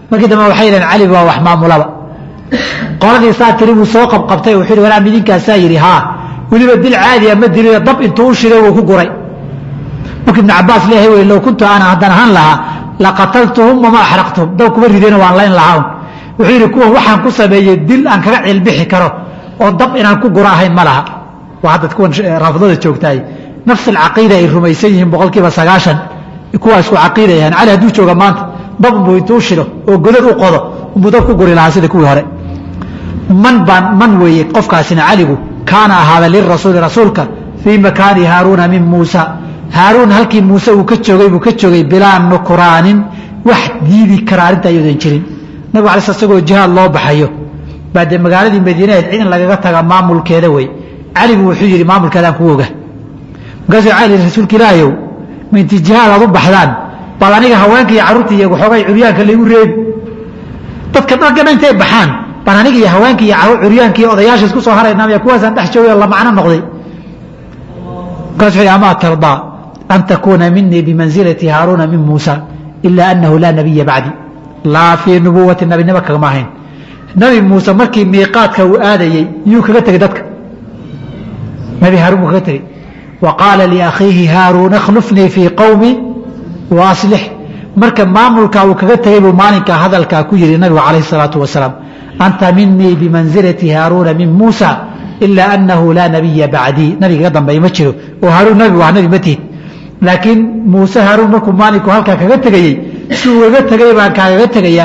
markii dambe waxay yidhaheen cali waa wax maamulaba qoladii saa tiri buu soo qabqabtay wuxuu yidhi walaa midinkaasaa yidhi haa weliba dil caadiya ma dilina dab intuu u shiday wuu ku guray marka ibnu cabaas leeyahay wey low kuntu ana haddaan ahaan lahaa laqataltuhum wama axraqtuhum dab kuma ridayna waan layn lahaa wuxuu yidhi kuwan waxaan ku sameeyey dil aan kaga cilbixi karo oo dab inaan ku guro ahayn ma laha waa hadda kuwan raafidada joogtaay nafs alcaqiida ay rumaysan yihiin boqolkiiba sagaashan kuwaa isku caqiida yahaan cali hadduu jooga maanta dab unbuu intuu shilo oo godad u qodo unbuu dab ku guri lahaa sida kuwii hore man baan man weeye qofkaasina caligu kaana ahaada lirasuuli rasuulka fii makaani haaruuna min muusa haaruun halkii muuse uu ka joogay buu ka joogay bilaa nukraanin wax diidi kara arrinta ayoodan jirin nabig ala sl isagoo jihaad loo baxayo baa dee magaaladii madiinaheed cid in lagaga taga maamulkeeda wey caligu wuxuu yidhi maamulkeedaan ku oga markaasuu cali rasuulka ilaahayow minti jihaad aad u baxdaan bal aniga haweenka iyo carruurta iyo waxoogay curyaanka laygu reebi dadka dhaggana intay baxaan baan aniga iyo haweenka iyo curyaanka iyo odayaasha isku soo haraynaa kuwaasaan dhex joogay oo la macno noqday markaas wuxuu yidhi amaa tardaa an takuuna minii bimansilati haaruuna min muusa ila anahu laa nabiya bacdi laa fii nubuwati nabinimo kagama ahayn nabi muuse markii miiqaadka uu aadayey yuu kaga tegey dadka nabi haaruun buu kaga tegey wa qaala liakhiihi haaruun akhlufnii fii qowmi wa aslix marka maamulkaa uu kaga tegey buu maalinkaa hadalkaa ku yihi nabigu calayhi salaatu wasalaam anta minii bimansilati haaruuna min muusa ila anahu laa nabiya bacdii nabiga iga dambeey ma jiro oo haaruun nabi waa nabi ma tihid laakiin muuse haaruun markuu maalinku halkaa kaga tegayey si uu iga tegay baan kaagaga tegayaa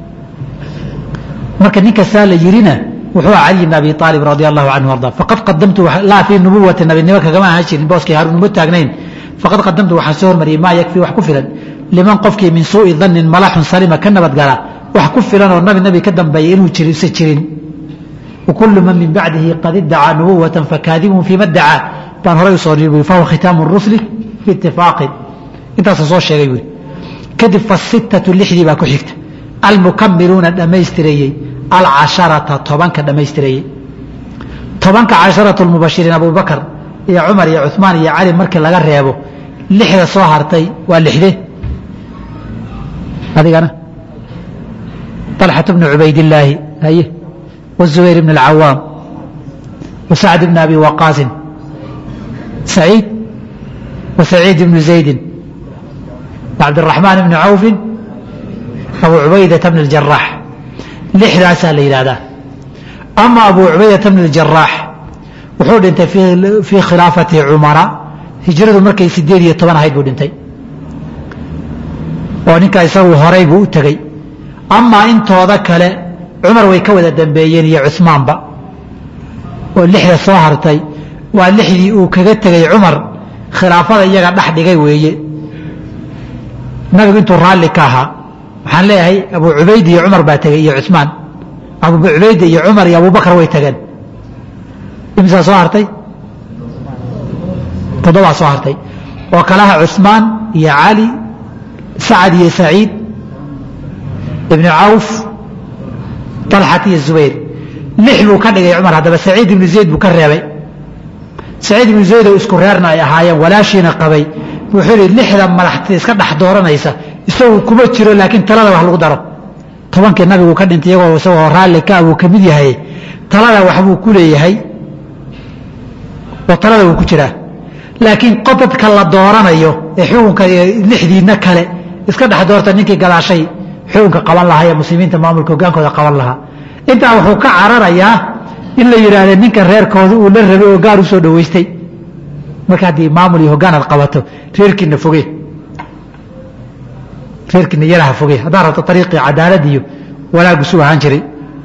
marka ninkasaa la yirina wuxuu ah cali bn abi aalib radi allahu canhu arda faqad qadamtu laa fii nubuwati nabinimo kagama ahaan jirin booskii haaruun uma taagnayn faqad qadamtu waxaan soo hormariyey maa yakfii wax ku filan liman qofkii min suui dannin malaxun salima ka nabadgala wax ku filan oo nabi nabi ka dambeeya inuu jirisa jirin wakulu man min bacdihi qad iddacaa nubuwatan fakaadibun fiima dacaa baan horay usoo dhiibuy fahuwa khitaamu rusli fi itifaaqin intaasuu soo sheegay wy kadib fasittatu lixdii baa ku xigta almukamiluuna dhammaystireeyey alcasharata tobanka dhammaystireeyey tobanka casharatu lmubashiriin abubakar iyo cumar iyo cuثmaan iyo cali markii laga reebo lixda soo hartay waa lixde adigana طalxaة bn cubaydillaahi haye wالzubayr bn اlcawaam wasacd bn abi waqaasin saciid wasaciid bn zaydi cabdالرaحmaan bn cawfi abu cubaydaةa bn اjaraax lixdaasaa la yidhahdaa ama abu cubaydata bn اjaraax wuxuu dhintay fii khilaafati cumara hijradu markay sideed iyo toban ahayd buu dhintay oo ninka isagu horay buu u tegey amaa intooda kale cumar way ka wada dambeeyeen iyo cuثmaanba oo lixda soo hartay waa lixdii uu kaga tegey cumar khilaafada iyaga dhex dhigay weeye nabigu intuu raalli ka ahaa waxaan leeyahay abu cubayd iyo cumar baa tegey iyo cuثmaan abu cubayda iyo cumar iyo abubakar way tageen imsaa soo hartay toddobaa soo hartay oo kalaha cuثmaan iyo cali sacad iyo saciid ibn cawf طalxat iyo zubayr lix buu ka dhigay cumar haddaba saciid ibnu zayd buu ka reebay saciid ibnu zayd oo isku reerna ay ahaayeen walaashiina qabay wuxuu yihi lixda madaxta iska dhex dooranaysa isagu kuma jiro laakiin talada wax lagu daro tobankii nabigu ka dhintay iyagoo isagoo raalli ka buu ka mid yahay talada waxbuu ku leeyahay oo talada wuu ku jiraa laakiin dadka la dooranayo ee xukunka lixdiina kale iska dhex doorta ninkii gadaashay xukunka qaban lahaa ee muslimiinta maamulka hogaankooda qaban lahaa intaa wuxuu ka cararayaa in la yidhaahda ninka reerkooda uu la rabay oo gaar u soo dhoweystay marka haddii maamul iyo hogaan aad qabato reerkiina foge reerkiina yaraha foge haddaad rabto ariiqii cadaalad iyo wanaagu su ahaan jiray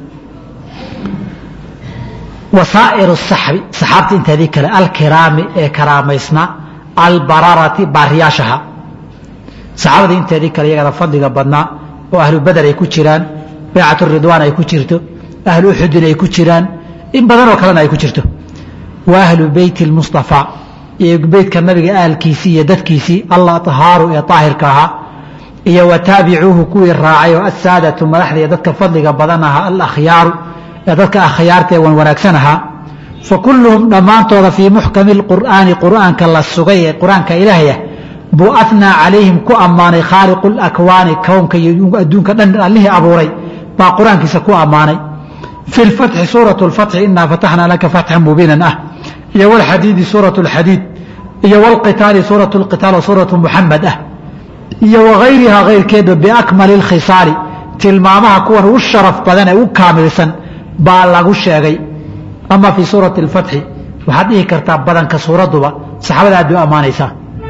wasaair saxbi saxaabta inteedii kale alkiraami ee karaamaysnaa albararati baariyaashaha saxaabadii inteedii kale iyagana fadliga badnaa oo ahlu badar ay ku jiraan baycat ridwaan ay ku jirto ahlu uxudin ay ku jiraan in badanoo kalena ay ku jirto wa ahlu beyti اlmustafa iyo beytka nabiga aalkiisii iyo dadkiisii alahaaru ee aahirka ahaa iyo wa taabicuuhu kuwii raacay oo asaadatu madaxda iyo dadka fadliga badan ahaa alakhyaaru ee dadka akhyaarta ee wan wanaagsan ahaa fa kulluhum dhammaantooda fii muxkami اlqur'aani qur'aanka la sugay ee qur-aanka ilaahayah buu anaa calayhim ku ammaanay khaaliqu lakwaani kownka iyo adduunka dhan allihii abuuray baa qur-aankiisa ku ammaanay fi lfatxi suurat lfatxi inaa fataxnaa laka fatxan mubiinan ah iyo walxadiidi suurat lxadiid iyo walqitaali suurat lqitaal oo suuratu muxamed ah iyo wagayrihaa kayrkeedba biakmali lkhisaali tilmaamaha kuwan u sharaf badan ee u kaamilsan baa lagu sheegay ama fii suurati اlfatxi waxaad dhihi kartaa badanka suuraduba saxaabada aad bay u ammaanaysaa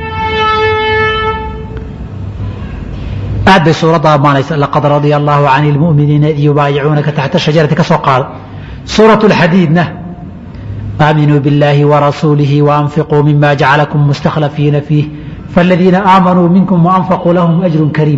aad bay suuradda ammaanaysa laqad radia allahu can اlmu'miniina id yubaayicuunaka taxta shajarati ka soo qaado suuraة اlxadiidna aaminuu biاllahi warasuulihi waanfiquu mima jacalakum mustakhlafiina fiih faاladiina aamanuu minkum waanfaquu lahum ajru kariim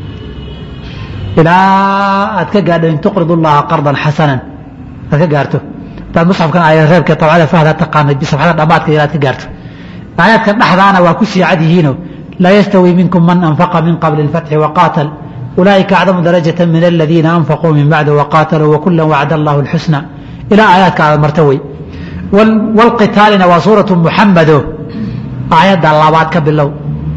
ilaa aad ka gaadho in tuqrid اllaha qardan xasanan aad ka gaarto hadaad musxafkan aayad reebka tabcada fahda taqaanay bisafxada dhammaadka ilaad ka gaarto aayaadkan dhexdaana waa ku sii cad yihiino laa yastawi minkum man anfaqa min qabli اlfatxi waqaatal ulaa'ika acdamu darajaة min aladiina anfaquu min bacdi waqaataluu wakula wacda allahu اlxusna ilaa aayaadka aad marto wey wاlqitaalina waa suuraةu muxamado aayadda labaad ka bilow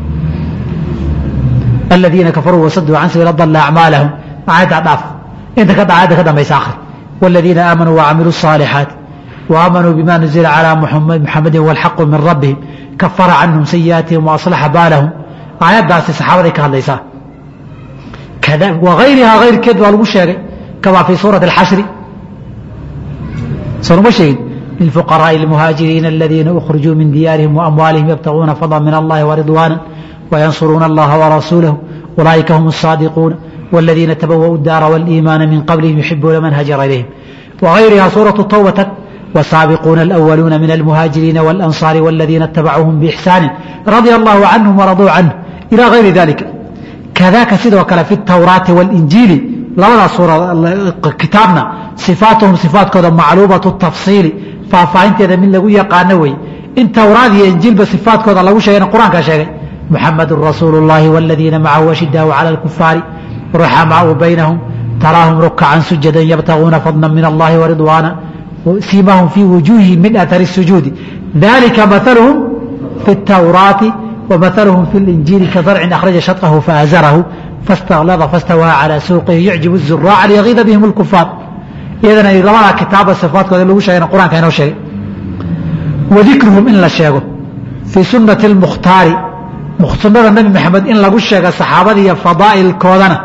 aladiina kafaruu wasaduu can sabiil dala acmaalahum aayadda dhaaf inta ka aayadda ka dambaysa akhri wاladiina aamanuu wacamiluu الصaalixaat وaamanuu bima nuzila calى muxamadi wاlxaqu min rabbihim kafara canhum sayi'aatihim وaصlaxa baalahum aayaddaasi saxaabaday ka hadlaysaa wagayrihaa hayrkeed baa lagu sheegay kamaa fii suurati اlxashri soonuma sheegin lilfuqaraaءi اlmuhaajiriina aladiina ukhrujuu min diyaarihim وamwaalihim yabtaguuna fadla min allahi وridwaana وyansuruuna allaha وrasuulahu ulaa'ika hum الصaadiquuna والذiina تbawأوا الdaara والإimaana min qablihim yuxibuuna man hajara ilayhim وغayriha suuraة tawbة والsaabiquuna الأwaluuna min الmuhaajiriina والأnصاar والذiina اتabacuuهum بإxsaani radيa الlahu canهum وraduu canh ilى غayri dalika kadaka sidoo kale fi الtawraati والإnjiili labadaas kitaabna صifaatuhum صifaatkooda macluubaة الtafصiili faahfaahinteeda mid lagu yaqaano wey in tawraad iyo injiilba صifaatkooda lagu sheegayna qur-aanka sheegay muxamadu rasuulu الlahi والذiina macahu أشhidaau calى الكufaari رحماء بينهم تراهم ركعا سجدا يبتغون فضلا من الله ورضوانا سيماهم في وجوههم من أثر السجود ذلك مثلهم في التوراة ومثلهم في الإنجيل كزرع أخرج شطه فأزره فاستغلظ فاستوى على سوقه يعجب الزراع ليغيظ بهم الكفار إذن لبدا كتاب الصفات كذا لو شيء القرآن كان شيء وذكرهم إن لا شيء في سنة المختار سنة النبي محمد إن لغو شيء الصحابة فضائل كودنا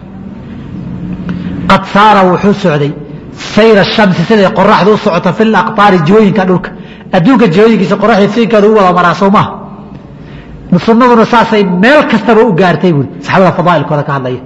qad saara wuxuu socday sayra shamsi siday qoraxdu u socota fi laqtaari jihooyinka dhulka adduunka jihooyinkiisa qoraxda siinkeeda u wada maraa soo maha sunnaduna saasay meel kastaba u gaartay buuri saxaabada fadaa'ilkooda ka hadlaya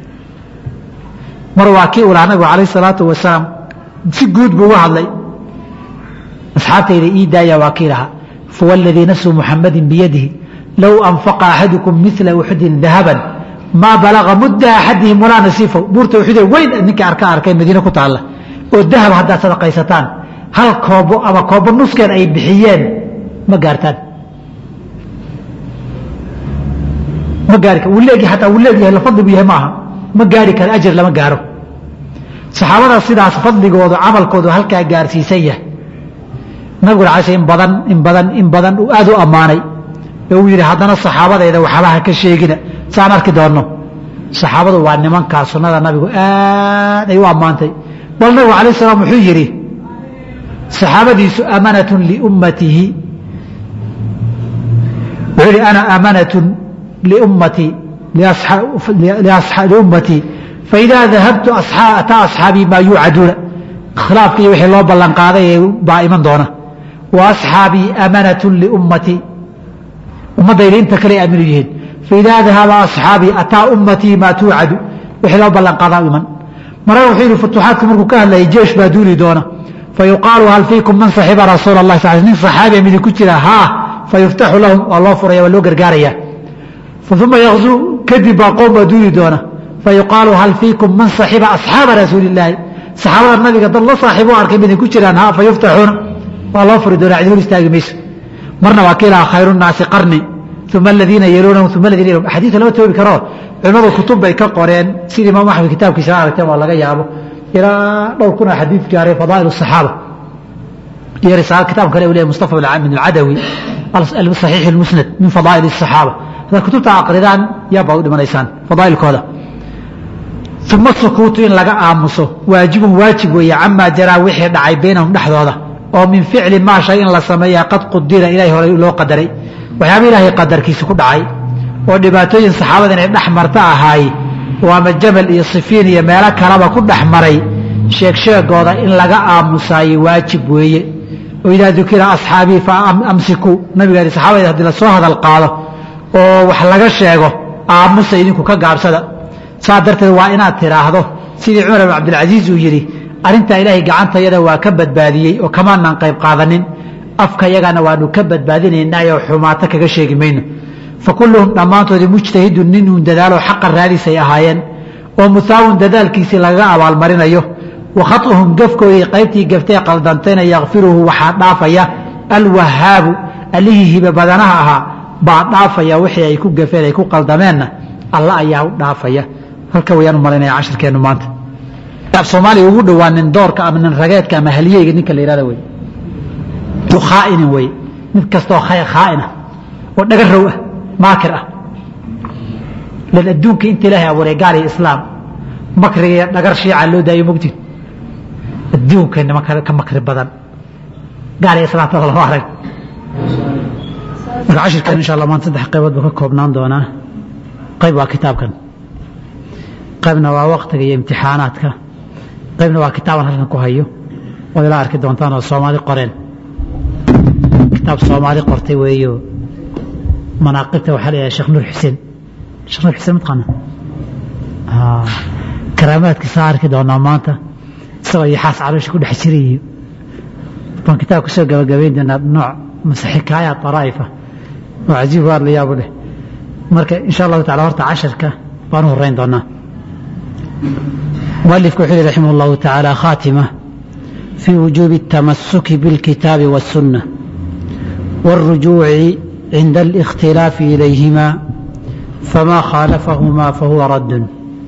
mar waa kii ulaha nabigu calayh salaatu wasalaam si guud buu uga hadlay asxaabtayda ii daaya waa kii lahaa fawa aladii nafsu muxamadin biyadihi low anfaqa axadukum mila uxudin dahaban maa balaga mudda axadihim walaa nasiifahu buurta uxude weyn ninka arka arkay madiine ku taalla oo dahab haddaad sadaqaysataan hal koobo ama koobo nuskeed ay bixiyeen ma gaartaan ma gaari kar wuleegi hataa wuu leegyahay la fadli bu yahay maaha ma gaari karo ajar lama gaaro saxaabada sidaas fadligoodu camalkoodu halkaa gaarsiisan yahay nabiguna alay in badan in badan in badan uu aad u ammaanay ee uu yidhi haddana saxaabadayda waxbaha ka sheegina saan arki doonno saxaabadu waa nimankaa sunnada nabigu aad ay u ammaantay bal nabigu alayh salaam wuxuu yidhi saxaabadiisu amanatun liummatihi wuxuu yidhi ana amanatun liummatii liummatii faidaa dahabtu ataa asxaabii maa yuucaduuna khilaafka iyo wixii loo ballan qaaday baa iman doona wa asxaabii amanatun liummatii ummaddayda inta kale aaminu yihiin faidaa dahaba asxaabii ataa ummatii maa tuucadu wixii loo ballan qaadaa iman marana wuxuu yidhi futuuxaadka markuu ka hadlayay jeesh baa duuli doona fayuqaalu hal fiikum man saxiba rasuula allah sal nin saxaabiya midi ku jira haa fayuftaxu lahum waa loo furaya waa loo gargaaraya uma yakzuu kadib baa qoom baa duuli doona fayuqaalu hal fiikum man saxiba asxaaba rasuuli illaahi saxaabada nabiga dad la saaxiib u arkay miday ku jiraan ha fayuftaxuuna waa loo furi doonaa cidhul istaagi mayso marna waa kiilaha khayru nnaasi qarni uma aladiina yeluunahum uma aladiina yelun xadiidka lama toobi karo culimmadu kutub bay ka qoreen sida imaam axmed kitaabkiisa aragteen waa laga yaabo ilaa dhowr kuna xadiid gaaray fadaa'il الصaxaaba iyo risaalo kitaab kale u leeyahy mustafa bin alcadawi saxiix اlmusnad min fadaa'il الصaxaaba hadaad kutubta aqridaan yaabaa u dhimanaysaan fadaa'ilkooda uma sukuutu in laga aamuso waajibun waajib weeye camaa jaraa wixii dhacay baynahum dhexdooda oo min ficli maa shay in la sameeyaa qad qudira ilahay hore loo qadaray waxyaaba ilaahay qadarkiisa ku dhacay oo dhibaatooyin saxaabada inay dhex marta ahaay oo ama jabal iyo sifiin iyo meelo kaleba ku dhex maray sheegsheegooda in laga aamusaaye waajib weeye oo idaa dukira asxaabii fa amsiku nabiga yidhi saxaabada haddii lasoo hadal qaado oo wax laga sheego aamusa idinku ka gaabsada saa darteed waa inaad tidhaahdo sidii cumar bin cabdilcasiis uu yidhi arrintaa ilaahay gacantayada waa ka badbaadiyey oo kamaanaan qayb qaadanin afka yagana waanu ka badbaadinaynaayo xumaato kaga sheegi mayno fa kulluhum dhammaantoodii mujtahidun nin uun dadaalo xaqa raadisay ahaayeen oo muhaawun dadaalkiisii lagaga abaalmarinayo wa khauhum gafkoodii qaybtii gaftee qaldantayna yakfiruhu waxaa dhaafaya alwahaabu allihii hibe badanaha ahaa baa dhaafaya wixii ay ku gafeen ay ku qaldameenna alla ayaa u dhaafaya halka wayaan u malaynaya cashirkeennu maanta af soomaaliya ugu dhowaa nin doorka ama nin rageedka ama haliyeyga ninka la yihahda wey khaainin wey mid kastoo khaaina oo dhagarow ah maakir ah lan adduunka inta ilaahay abuuray gaal iyo islaam makriga iyo dhagar shiica loo daayo mogtin adduunka nimanka ka makri badan gaal iyo islaamtada lama arag marka cashirkan insha allah maanta saddex qaybood buu ka koobnaan doonaa qayb waa kitaabkan qaybna waa waktiga iyo imtixaanaadka qaybna waa kitaaban halkan ku hayo ood ila arki doontaan oo soomaali qoreen kitaab soomaali qortay weeyo manaaqibta waxaa la yidhaha sheekh nuur xuseen sheekh nuur xuseen mataqaana karaamaadkiisa arki doonaa maanta isagoo iyo xaas caloosha ku dhex jirayo baan kitaab kusoo gabagabayn doonaa nooc mase xikaayaat daraa'ifa oo cajiib waar la yaabu leh marka insha allahu tacala horta casharka baan u horeyn doonaa mualifku wuxuu yihi raximah allahu tacaala khaatima في وجوب التمسك بالكتاب والسنة والرجوع عند الاختلاف إليهما فما خالفهما فهو رد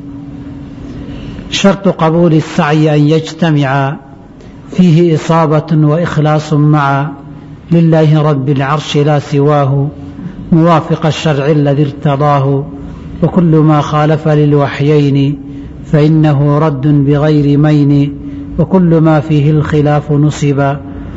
شرط قبول السعي أن يجتمع فيه إصابة وإخلاص معا لله رب العرش لا سواه موافق الشرع الذي ارتضاه وكل ما خالف للوحيين فإنه رد بغير مين وكل ما فيه الخلاف نصب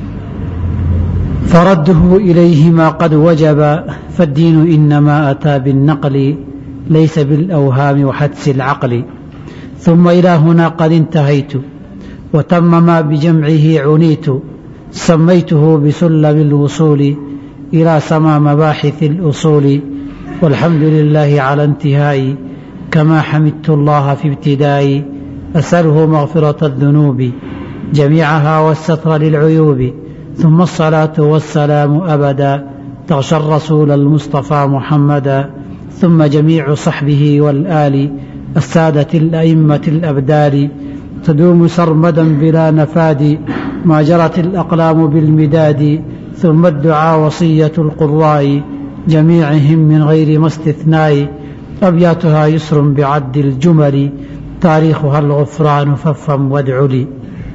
فرده إليهما قد وجب فالدين إنما أتى بالنقل ليس بالأوهام وحدس العقل ثم إلى هنا قد انتهيت وتم ما بجمعه عنيت سميته بسلم الوصول إلى سما مباحث الأصول والحمد لله على انتهائي كما حمدت الله في ابتدائي أسأله مغفرة الذنوب جميعها والستر للعيوب ثم الصلاة والسلام أبدا تغشى الرسول المصطفى محمدا ثم جميع صحبه والآل السادة الأئمة الأبدال تدوم سرمدا بلا نفاد ما جرت الأقلام بالمداد ثم الدعاء وصية القراء جميعهم من غير ما استثناء أبياتها يسر بعد الجمل taariikhuha algufraanu fafham wadcu lii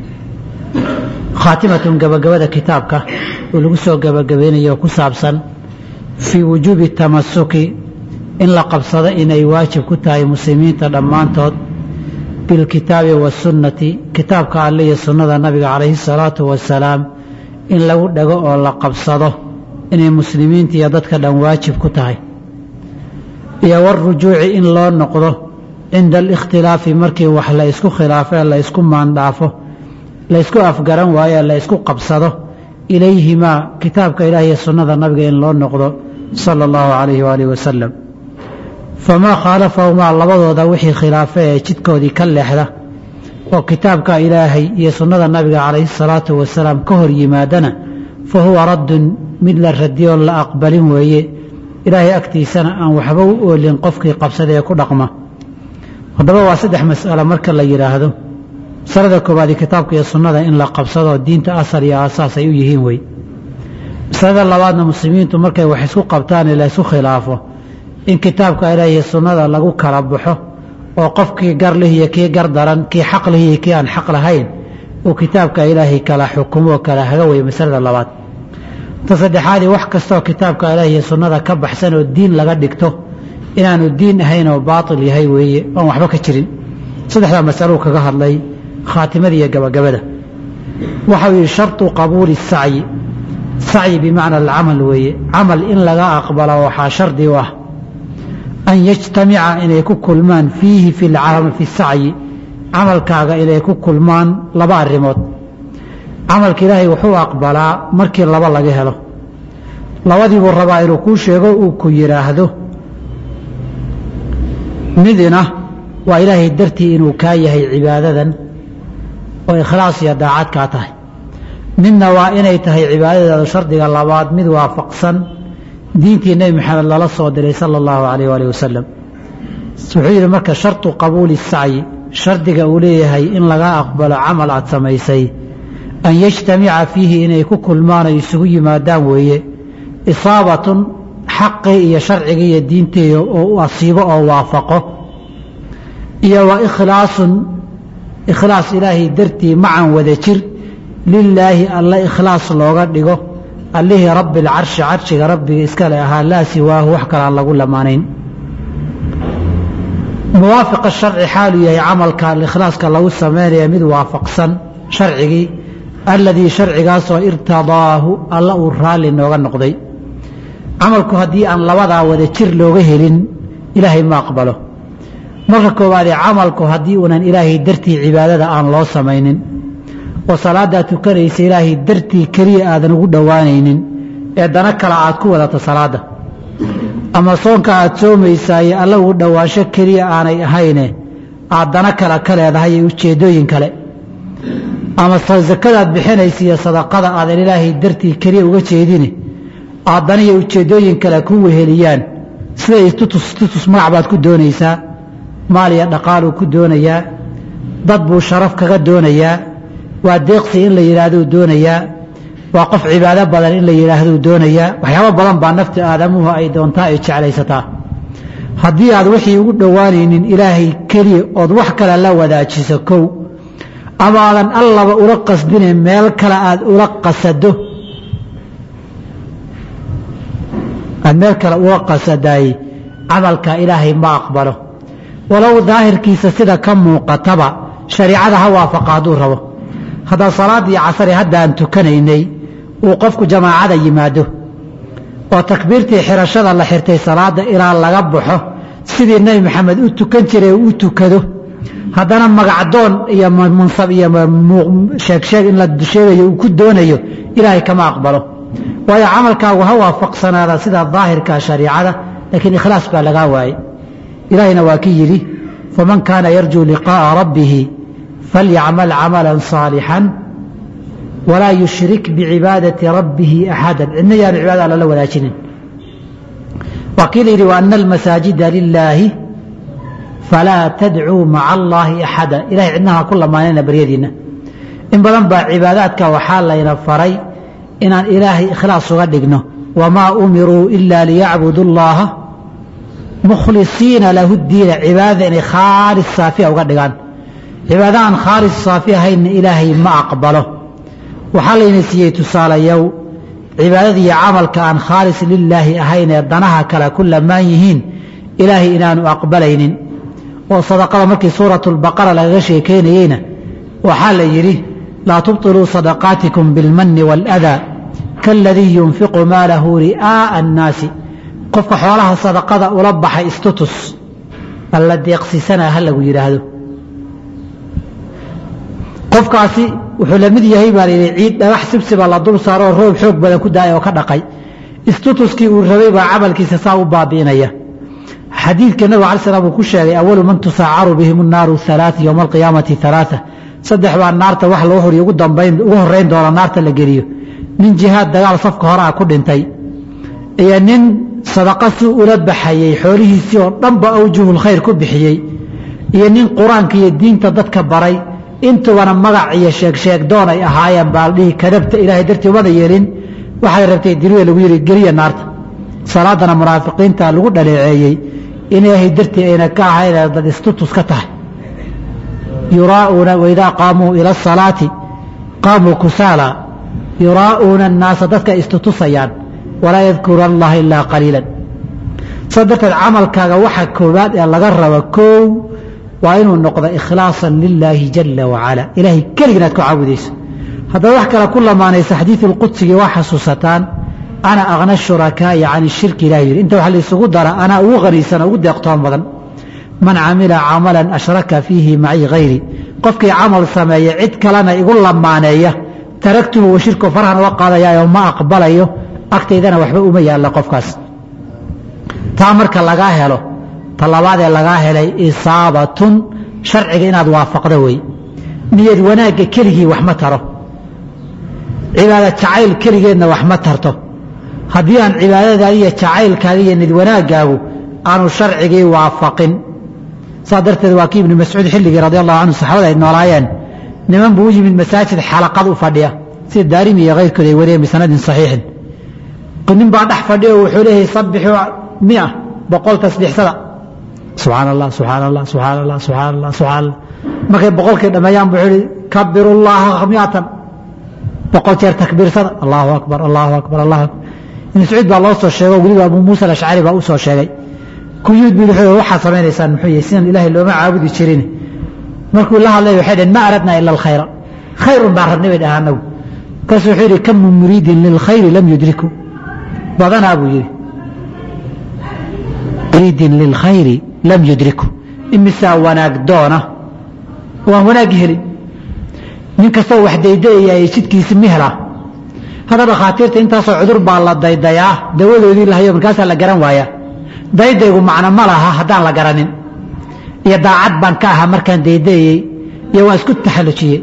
khaatimatun gabagabada kitaabka oo lagu soo gabagabaynayo oo ku saabsan fii wujuubi tamasuki in la qabsado inay waajib ku tahay muslimiinta dhammaantood bilkitaabi wasunnati kitaabka alle iyo sunnada nabiga calayhi salaatu wasalaam in lagu dhego oo la qabsado inay muslimiinta iyo dadka dhan waajib ku tahay iyo warujuuci in loo noqdo cinda alikhtilaafi markii wax la ysku khilaafo la ysku maandhaafo la ysku afgaran waayo la ysku qabsado ilayhimaa kitaabka ilaah iyo sunnada nabiga in loo noqdo sala allahu calayhi waalihi wasalam famaa khaalafahumaa labadooda wixii khilaafe ee jidkoodii ka leexda oo kitaabka ilaahay iyo sunnada nabiga calayhi salaatu wasalaam ka hor yimaadana fa huwa raddun mid la radiyoo la aqbalin weeye ilaahay agtiisana aan waxba u oolin qofkii qabsada ee ku dhaqma haddaba waa saddex mas'alo marka la yidhaahdo masalada koowaadi kitaabka iyo sunnada in la qabsado diinta asal iyo aasaas ay u yihiin wey masalada labaadna muslimiintu markay wax isku qabtaan la isku khilaafo in kitaabka ilaah iyo sunnada lagu kala baxo oo qofkii gar lih iyo kii gar daran kii xaq lih iyo kii aan xaq lahayn uu kitaabka ilaahay kala xukumo oo kala haga wey masalada labaad ta saddexaadii wax kastaoo kitaabka ilaah iyo sunnada ka baxsan oo diin laga dhigto inaanu diin ahayn oo baatil yahay weeye oon waxba ka jirin saddexdaa masaluu kaga hadlay khaatimada iyo gabagabada waxau yidhi sharطu qabuuli الsacyi sacyi bimacna alcamal weeye camal in laga aqbalo waxaa shardi u ah an yajtamica inay ku kulmaan fiihi fi sacyi camalkaaga inay ku kulmaan laba arrimood camalka ilaahay wuxuu aqbalaa markii laba laga helo labadiibuu rabaa inuu kuu sheego uu ku yidhaahdo midina waa ilaahay dartii inuu kaa yahay cibaadadan oo ikhlaas iyo daacad kaa tahay midna waa inay tahay cibaadadeeda shardiga labaad mid waafaqsan diintii nebi maxamed lala soo diray sala allahu calayh waalih wasalam wuxuu yidhi marka shartu qabuuli sacyi shardiga uu leeyahay in laga aqbalo camal aad samaysay an yajtamica fiihi inay ku kulmaan oo isugu yimaadaan weeye isaabatun xaqii iyo sharcigii iyo diintii oo asiibo oo waafaqo iyo wa ikhlaasun ikhlaas ilaahay dartii macan wada jir lilaahi alla ikhlaas looga dhigo allihii rabbi alcarshi carshiga rabbiga iskale ahaa laa siwaahu wax kale aan lagu lamaanayn muwaafiqa sharci xaaluu yahay camalka ikhlaaska lagu samaynaya mid waafaqsan sharcigii alladii sharcigaasoo irtadaahu alla uu raalli nooga noqday camalku haddii aan labadaa wada jir looga helin ilaahay ma aqbalo marka koowaadee camalku haddii uunan ilaahay dartii cibaadada aan loo samaynin oo salaaddaad tukanaysa ilaahay dartii keliya aadan ugu dhowaanaynin ee dana kale aad ku wadato salaadda ama soonka aad soomaysaaye alla ugu dhowaansho keliya aanay ahayne aad dana kale ka leedahay iyo ujeeddooyin kale ama sakadaad bixinaysa iyo sadaqada aadan ilaahay dartii keliya uga jeedine aad dana iyo ujeeddooyin kale ku weheliyaan sida tutus tutus magac baad ku doonaysaa maal iyo dhaqaaluu ku doonayaa dad buu sharaf kaga doonayaa waa deeqsi in la yidhaahduu doonayaa waa qof cibaado badan in la yidhaahduu doonayaa waxyaabo badan baa nafti aadamuhu ay doontaa ay jeclaysataa haddii aad wixii ugu dhowaanaynin ilaahay keliya ood wax kale la wadaajiso kow ama aadan allaba ula qasdine meel kale aad ula qasado aad meel kale ula qasadaay camalka ilaahay ma aqbalo walow daahirkiisa sida ka muuqataba shariicada ha waafaqa hadduu rabo haddaa salaaddii casare haddaan tukanaynay uu qofku jamaacada yimaado oo takbiirtii xirashada la xirtay salaadda ilaa laga baxo sidii nebi maxamed u tukan jiray u tukado haddana magacdoon iyo mansab iyo sheegsheeg in la sheegayo uu ku doonayo ilaahay kama aqbalo waayo camalkaagu ha waafaqsanaada sida daahirka shariicada laakiin ikhlaas baa lagaa waayey ilaahayna waa ki yidhi faman kaana yarjuu liqaa'a rabbihi falyacmal camalan saalixan walaa yushrik bicibaadati rabbihi axadan cidna yaanu cibaada alla la wadaajinin waa kii la yidhi waana almasaajida lilaahi falaa tadcuu maca allaahi axada ilahay cidnaha ku lamaanayna baryadiinna in badan baa cibaadaadka waxaa layna faray inaan ilaahay ikhlaas uga dhigno wamaa umiruu ila liyacbudu llaha mukhlisiina lahu diina cibaadada inay khaalis saafiya uga dhigaan cibaada aan khaalis saafi ahaynna ilaahay ma aqbalo waxaa layna siiyey tusaalayow cibaadada iyo camalka aan khaalis lilaahi ahayn ee danaha kale ku lamaan yihiin ilaahay inaanu aqbalaynin oo sadaqada markii suuratu lbaqara lagaga sheekaynayeyna waxaa la yidhi laa tubطiluu sadaqaatikum bilmanni waaladaa kaaladii yunfiqu maalahu ri'aa'a annaasi qofka xoolaha sadaqada ula baxay istutus alla deeqsiisanaa ha lagu yidhaahdo qofkaasi wuxuu la mid yahay baa layidhi ciid dhagax sibsiba la dul saaroo roob xoog badan ku daaya oo ka dhaqay istutuskii uu rabay baa camalkiisa saa u baabi'inaya xadiidka nabig alai slam uu ku sheegay awalu man tusaacaru bihim الnaaru ثalaaث ywma alqiyaamati ثalaaثa saddex baa naarta wax loo horiyo ugu dambayn ugu horeyn doona naarta la geliyo nin jihaad dagaal safka hore ah ku dhintay iyo nin sadaqa si ula baxayey xoolihiisii oo dhanba awjuhulkhayr ku bixiyey iyo nin qur-aanka iyo diinta dadka baray intubana magac iyo sheegsheeg doon ay ahaayeen baa dhihi kadabta ilaahay dartii umada yeelin waxay rabtay diriya lagu yihi geliya naarta salaadana munaafiqiinta lagu dhaleeceeyey in ilaahay dartii ayna ka ahayn dad istutus ka tahay yuraa'uuna waidaa qaamuu ila asalaati qaamuu kusaala yuraa'uuna annaasa dadka istutusayaan walaa yadkuru allaha ilaa qaliilan saa darteed camalkaaga waxa koowaad ee laga rabo koow waa inuu noqdo ikhlaasan lilaahi jala wacala ilaahay keligin aad ku caabudayso haddaad wax kale ku lamaanaysa xadiidu lqudsigii waa xasuusataan ana akna shurakaa'i can ishirki ilah yidhi inta waxa laysugu dara anaa ugu qaniisan ugu deeqtoon badan man camila camalan ashraka fiihi maci hayri qofkii camal sameeya cid kalena igu lamaaneeya taragtuhu wa shirku farhan uga qaadayaayo ma aqbalayo agtaydana waxba uma yaalla qofkaas taa marka lagaa helo ta labaadee lagaa helay isaabatun sharciga inaad waafaqdo wey niyad wanaagga keligii wax ma taro cibaada jacayl keligeedna wax ma tarto haddii aan cibaadadaadi iyo jacaylkaaga iyo nid wanaaggaagu aanu sharcigii waafaqin saa darteed waa kii ibnu mascuud xilligii radi allahu canhu saxaabada ay noolaayeen niman buu u yimid masaajid xalaqad u fadhiya sida daarimi iyo keyrkood ay wariyeen bisanadin saxiixin nin baa dhex fadhiya oo wuxuu leeyahay sabixuu mia boqol tasbiixsada subxaan allah subxaan allah subxaan allah subxaan allah subxaan allah markay boqolkii dhammeeyaan buu yihi kabiru llaha miatan boqol jeer takbiirsada allahu akbar allahu akbar allahu akbar ibn sacuud baa loo soo sheego weliba abu muusa alashcari baa u soo sheegay kuyuud bu wuxuu waxaad samaynaysaan muxuu yahay sidan ilaahay looma caabudi jirin markuu la hadlay waxay dhaheen ma aradna ila alkhayra khayrun baan rabnay bay dhahaa anagu markaasuu wuxuu yidhi kam min muriidin lilkhayri lam yudriku badanaa buu yidhi muriidin lilkhayri lam yudriku imisaa wanaag doona waan wanaaggi helin nin kastoo wax daydayaya jidkiisi ma helaa hadda dhakhaatiirta intaasoo cudur baa la daydayaa dawadoodii lahayo markaasaa la garan waayaa daydaygu macno ma laha haddaan la garanin iyo daacad baan ka ahaa markaan daydayey iyo waan isku taxallujiyey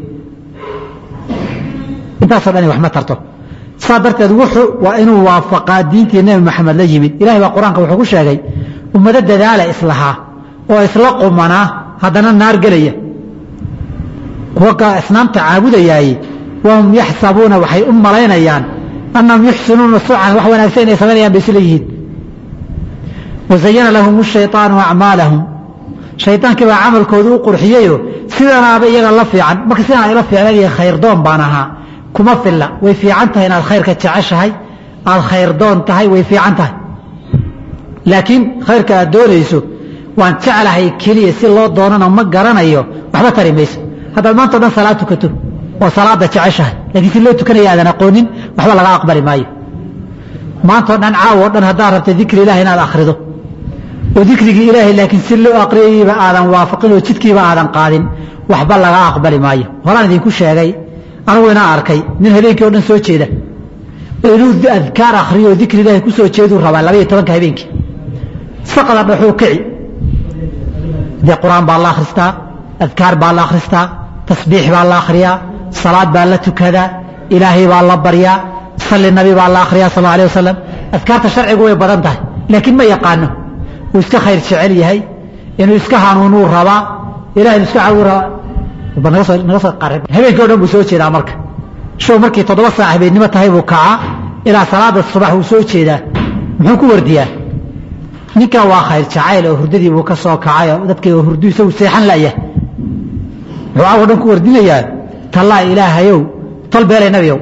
intaasoo dhani wax ma tarto saa darteed wuxuu waa inuu waafaqaa diintii nebi maxamed la yimid ilahay baa qur-aanka wuxuu ku sheegay ummado dadaala islahaa oo isla qumanaa haddana naar gelaya kuwa asnaamta caabudayaay wahum yaxsabuuna waxay u malaynayaan annahum yuxsinuuna sucan wax wanaagsan inay samaynayaan bay isla yihiin wazayana lahum shayطaanu acmaalahum shayطaankii baa camalkooda u qurxiyeyo sidanaaba iyaga la fiican marka sidaan ayla fiicnay khayrdoon baan ahaa kuma filla way fiican tahay inaad khayrka jeceshahay aad khayrdoon tahay way fiican tahay laakiin khayrka aad doonayso waan jeclahay keliya si loo doonana ma garanayo waxba tari mayso haddaad maanta o dhan salaad tukato oo salaada jeceshahay lakiin si loo tukanaya aadan aqoonin waxba laga aqbali maayo maanta o dhan caawo o dhan haddaad rabta dikri ilahi inaad akhrido oo dikrigii ilaahay laakiin si loo aqriyayba aadan waafaqin oo jidkiiba aadan qaadin waxba laga aqbali maayo horaan idinku sheegay anigu inaa arkay nin habeenkii o dhan soo jeeda inuu adkaar akhriyo oo dikri ilaahay ku soo jeeduu rabaa labaiyo tobanka habeenkii saqda dhaxuu kici dee qur-aan baa la akhristaa adkaar baa la akhristaa tasbiix baa la akhriyaa salaad baa la tukadaa ilaahay baa la baryaa salli nabi baa la akhriyaa sal alay wasalam adkaarta sharcigu way badan tahay laakiin ma yaqaano uu iska khayr jecel yahay inuu iska hanuunuu rabaa ilahay iska cawu rabaa naga soo habeenkii o dhan buu soo jeedaa marka show markii toddoba saac habeennimo tahay buu kacaa ilaa salaada subax wuu soo jeedaa muxuu ku wardiyaa ninkan waa khayr jacayl oo hurdadii buu ka soo kacay oo dadkii oo hurdu isagu seexan la'yah muxuu caawo dhan ku wardinayaa tallaa ilaahayow tol beelay nabiyow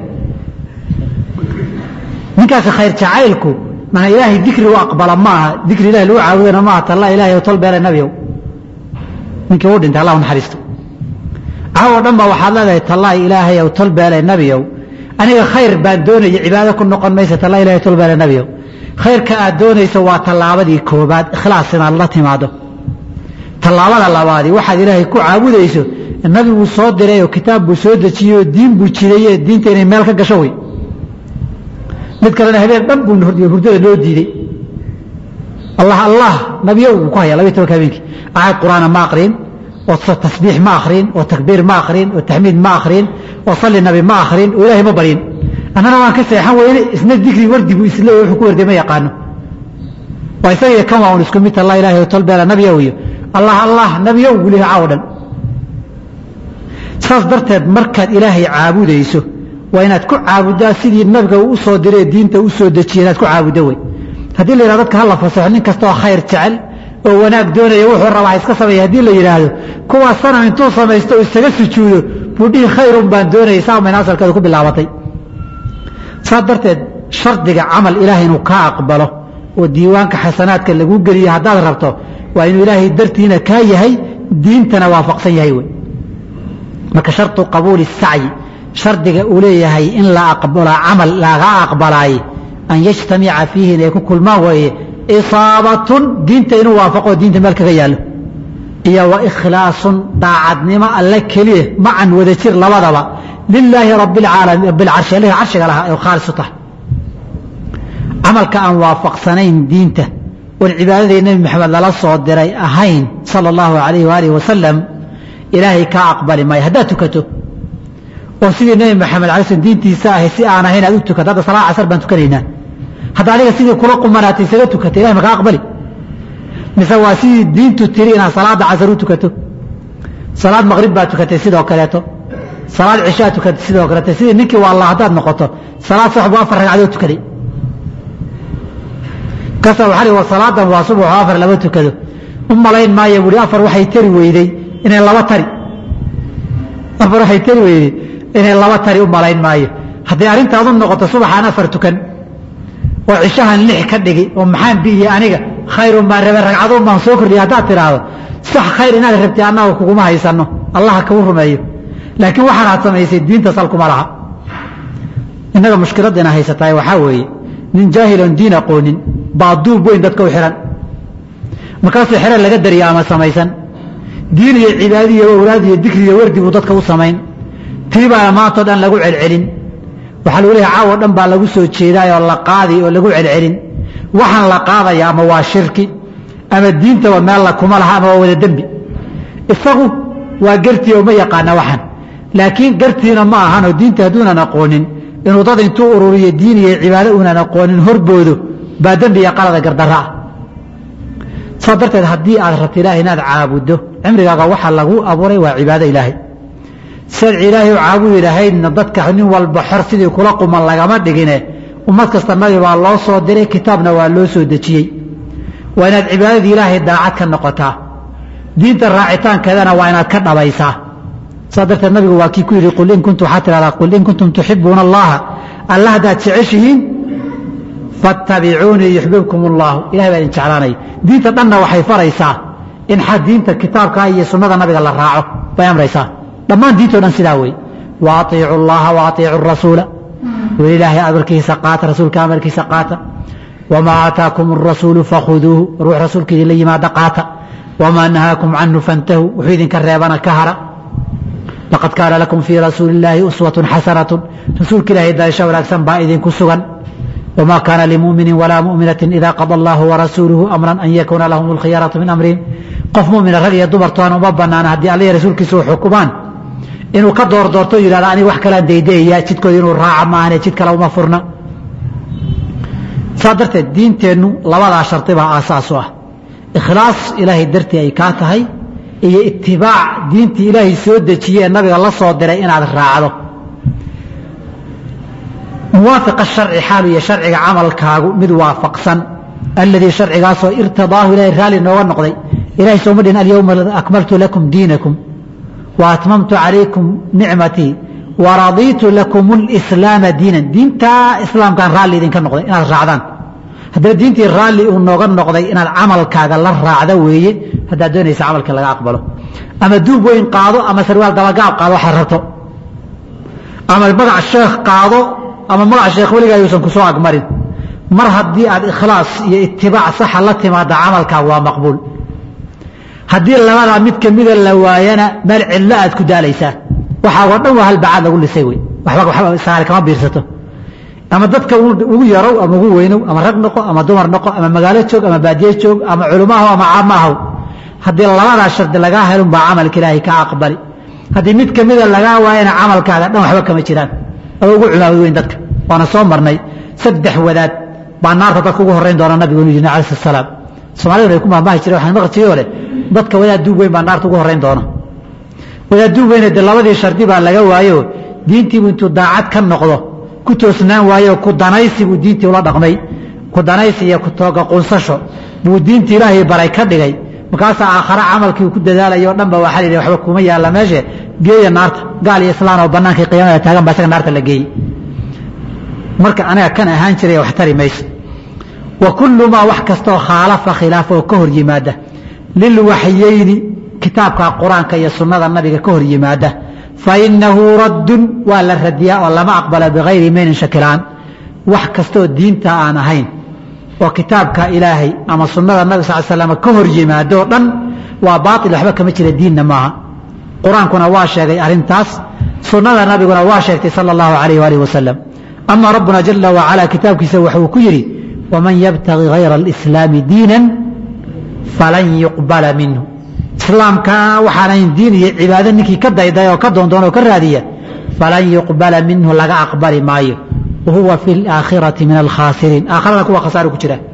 ninkaasi khayr jacaylku mana ilaahay dikri u aqbala ma aha dikri ilahi lagu caabudana maaha tallaa ilahayow tol beelay nabiyow ninkii uu dhintay allah u naxariisto caawo dhan baa waxaad leedahay tallaa ilaahayow tol beelay nabiyow aniga khayr baan doonaya cibaado ku noqon maysa tallaa ilahay tol beelay nabiyow khayrka aad doonayso waa tallaabadii koobaad ikhlaas inaad la timaado tallaabada labaadii waxaad ilaahay ku caabudayso nabi buu soo diray oo kitaab buu soo dejiyey oo diin buu jiraye diinta inay meel ka gasho wey mid kalena habeen dhan buu hurdada loo diiday allah allah nabiyo uu ku haya labaiy tobanka habeenkii aayad qur'aana ma aqriin oo tasbiix ma akhriin oo takbiir ma akhriin oo taxmiid ma akhriin oo salli nabi ma akhriin oo ilaahay ma baryin annana waan ka seexan weyne isna digri wardi buu isle wuxuu ku warday ma yaqaano waa isaga kan waa un isku mid allah ilahi tolbeela nabiyow iyo allah allah nabiyow buu leeyahay caawo dhan saas darteed markaad ilaahay caabudayso waa inaad ku caabuddaa sidii nabiga uu u soo diree diinta u soo dejiye inaad ku caabuddo wey haddii la yidhahdo dadka hala fasaxo nin kasta oo khayr jecel oo wanaag doonaya wuxuu rabaa iska sameeya haddii la yidhaahdo kuwaas sanam intuu samaysto oo isaga sujuudo buu dhihi khayrun baan doonayay saa mayna asalkeedu ku bilaabatay saas darteed shardiga camal ilaahay inuu kaa aqbalo oo diiwaanka xasanaadka lagu geliya haddaad rabto waa inuu ilaahay dartiina kaa yahay diintana waafaqsan yahay wey marka sharطu qabuuli الsacyi shardiga uu leeyahay in la aqbalo camal laga aqbalaay an yajtamica fiihi inay ku kulmaan weeye isaabatun diinta inuu waafaqo diinta meel kaga yaallo iyo wa ikhlaasun daacadnimo alle keliya macan wada jir labadaba lilaahi rabi اlcaalamiin rabi اlcarshi alihi carshiga lahaa ee khaalis u tahay camalka aan waafaqsanayn diinta oon cibaadadii nebi maxamed lala soo diray ahayn sala allahu alayh waalihi wasalam ilaahay kaa aqbali maayo haddaad tukato oo sidii nebi maxamed alay slm diintiisa ahay si aan ahayn aad u tukato hadda salaa casar baan tukanaynaa hadda aniga sidii kula qumanaatay isaga tukata ilahay makaa aqbali mise waa sidii diintu tiri inaad salaada casar u tukato salaad maqrib baad tukatay sidoo kaleeto salaad cishaa tukatay sidoo kaleeto sidii ninkii waa allah haddaad noqoto salaad subax buu afar ragcadood tukaday kasa waxaa wa salaadan waa subaxo afar laba tukado u malayn maayo buhi afar waxay tari weyday inay laba tari afar waxay tari weyday inay laba tari u malayn maayo hadday arrintaadu noqoto subaxaan afar tukan oo cishahan lix ka dhigi oo maxaan biiye aniga khayrun baan rabe ragcaduun baan soo kordhiya haddaad tidhaahdo sax khayr inaad rabtay annaga kuguma haysanno allaha kau rumeeyo laakiin waxaanaad samaysay diinta sal kuma laha innaga mushkiladina haysataay waxaa weeye nin jaahiloon diin aqoonin baa duub weyn dadka u xihan markaasuu xero laga dariya ama samaysan diin iyo cibaadi iyo awlaad iyo dikri iyo wardi buu dadka u samayn tii baana maantao dhan lagu celcelin waxaa lagu leeyahay caawo dhan baa lagu soo jeedaay oo la qaadi oo lagu celcelin waxaan la qaadaya ama waa shirki ama diintaba meel la kuma laha ama waa wada dembi isagu waa gartii oo ma yaqaana waxan laakiin gartiina ma ahanoo diinta hadduunan aqoonin inuu dad intuu ururiyo diin iyo cibaado uunan aqoonin horboodo baa dembi iyo qalada gardarra ah saa darteed haddii aad rabto ilaahay inaad caabuddo cimrigaaga waxaa lagu abuuray waa cibaado ilaahay siaad ilaahay u caabudi lahaydna dadka nin walba xor sidii kula quman lagama dhigine ummad kasta nabi baa loo soo diray kitaabna waa loo soo dejiyey waa inaad cibaadadii ilaahay daacad ka noqotaa diinta raacitaankeedana waa inaad ka dhabaysaa saa darteed nabigu waa kii ku yidhi qul in kuntu waxaa tidhahdaa qul in kuntum tuxibuuna allaha alla haddaad jeceshihiin fattabicuunii yuxbibkum allahu ilahay baa idin jeclaanaya diinta dhanna waxay faraysaa in diinta kitaabka iyo sunnada nabiga la raaco bay amraysaa dhammaan diintoo dhan sidaa wey wa aiicu llaha wa aiicu rasuula weli ilaahay amarkiisa qaata rasuulka amarkiisa qaata wamaa aataakum arasuulu fakhuduuhu ruux rasuulka idinla yimaada qaata wamaa nahaakum canhu fantahuu wuxuu idinka reebana ka hara laqad kaana lakum fii rasuuli illaahi uswatun xasanatun rasuulka ilahay daasho wanaagsan baa idinku sugan wma kaana limumini walaa muminaةi ida qada allahu warasuuluhu amra an yakuuna lahum اlkhiyaraةu min amrihim qof mumina rag iyo dumartoan uma banaana haddii alla rasuulkiisa u xukumaan inuu ka door doorto yihahda aniga wax kalaan daydayaya jidkooda inuu raaca maahane jid kale uma furna saa darteed diinteennu labadaa shardi baa aasaas u ah ikhlaas ilaahay dartii ay kaa tahay iyo itibaac diintii ilaahay soo dejiye ee nabiga la soo diray inaad raacdo muwaafiqa sharci xaalu iyo sharciga camalkaagu mid waafaqsan alladii sharcigaasoo irtidaahu ilahay raalli nooga noqday ilahay sooma dhihin alyowma akmaltu lakum diinakum wa atmamtu calaykum nicmatii wa radiitu lakum اlislaama diinan diintaa islaamkaan raalli idinka noqday inaad raacdaan haddana diintii raalli uu nooga noqday inaad camalkaaga la raacda weeye haddaad doonaysa camalka laga aqbalo ama duub weyn qaado ama sarwaal dabagaab qaado waxaad rabto ama magac sheekh qaado ama magaca sheekh weligaa yuusan ku soo agmarin mar haddii aad ikhlaas iyo itibaac saxa la timaada camalkaaga waa maqbuul haddii labadaa mid kamida la waayana meel cidlo aad ku daalaysaa waxaagoo dhan waa halbacaad lagu lisay wey waxba waxba saari kama biirsato ama dadka ugu yarow ama ugu weynow ama rag noqo ama dumar noqo ama magaalo joog ama baadiye joog ama culumaahow ama caamaahow haddii labadaa shardi lagaa helun baa camalka ilaahay ka aqbali haddii mid kamida lagaa waayana camalkaaga dhan waxba kama jiraan oo ugu cumaamad weyn dadka waana soo marnay saddex wadaad baa naarta dadka ugu horeyn doona nabigu inu yidhi alayh salaam soomaaliduna ay ku mahmahi jireen waxaan maqli jiray oo leh dadka wadaad duub weyn baa naarta ugu horeyn doona wadaad duub weyne dee labadii shardi baa laga waayo diintiibu intuu daacad ka noqdo ku toosnaan waayo ku danaysi buu diintii ula dhaqmay ku danaysi iyo ku tooga qunsasho buu diintii ilaahay baray ka dhigay markaasaa aakhare camalkii ku dadaalaya o dhan ba waxaa la yidhi waxba kuma yaalla meeshe geeya naarta gaal iyo islaan oo bannaankii qiyaamada taagan baa isaga naarta la geeyey marka anaga kan ahaan jiray wax tari mayso wa kullu maa wax kastoo khaalafa khilaafa oo ka hor yimaada lilwaxyeyni kitaabka qur-aanka iyo sunnada nabiga ka hor yimaada fainahu raddun waa la radiyaa oo lama aqbala bikayri maynin shakilaan wax kastooo diinta aan ahayn oo kitaabka ilaahay ama sunnada nabig sal slam ka hor yimaado o dhan waa baail waxba kama jira diinna maaha qur-aankuna waa sheegay arrintaas sunnada nabiguna waa sheegtay sala allahu alayh waalih wasalam ama rabbuna jala wacala kitaabkiisa wuxuu ku yidhi waman yabtagi hayra alislaami diinan falan yuqbala minhu islaamka waxaanayn diin iyo cibaado ninkii ka dayday oo ka doondoon oo ka raadiya falan yuqbala minhu laga aqbali maayo wa huwa fi laakhirati min alkhaasiriin aakharada kuwa khasaaro ku jira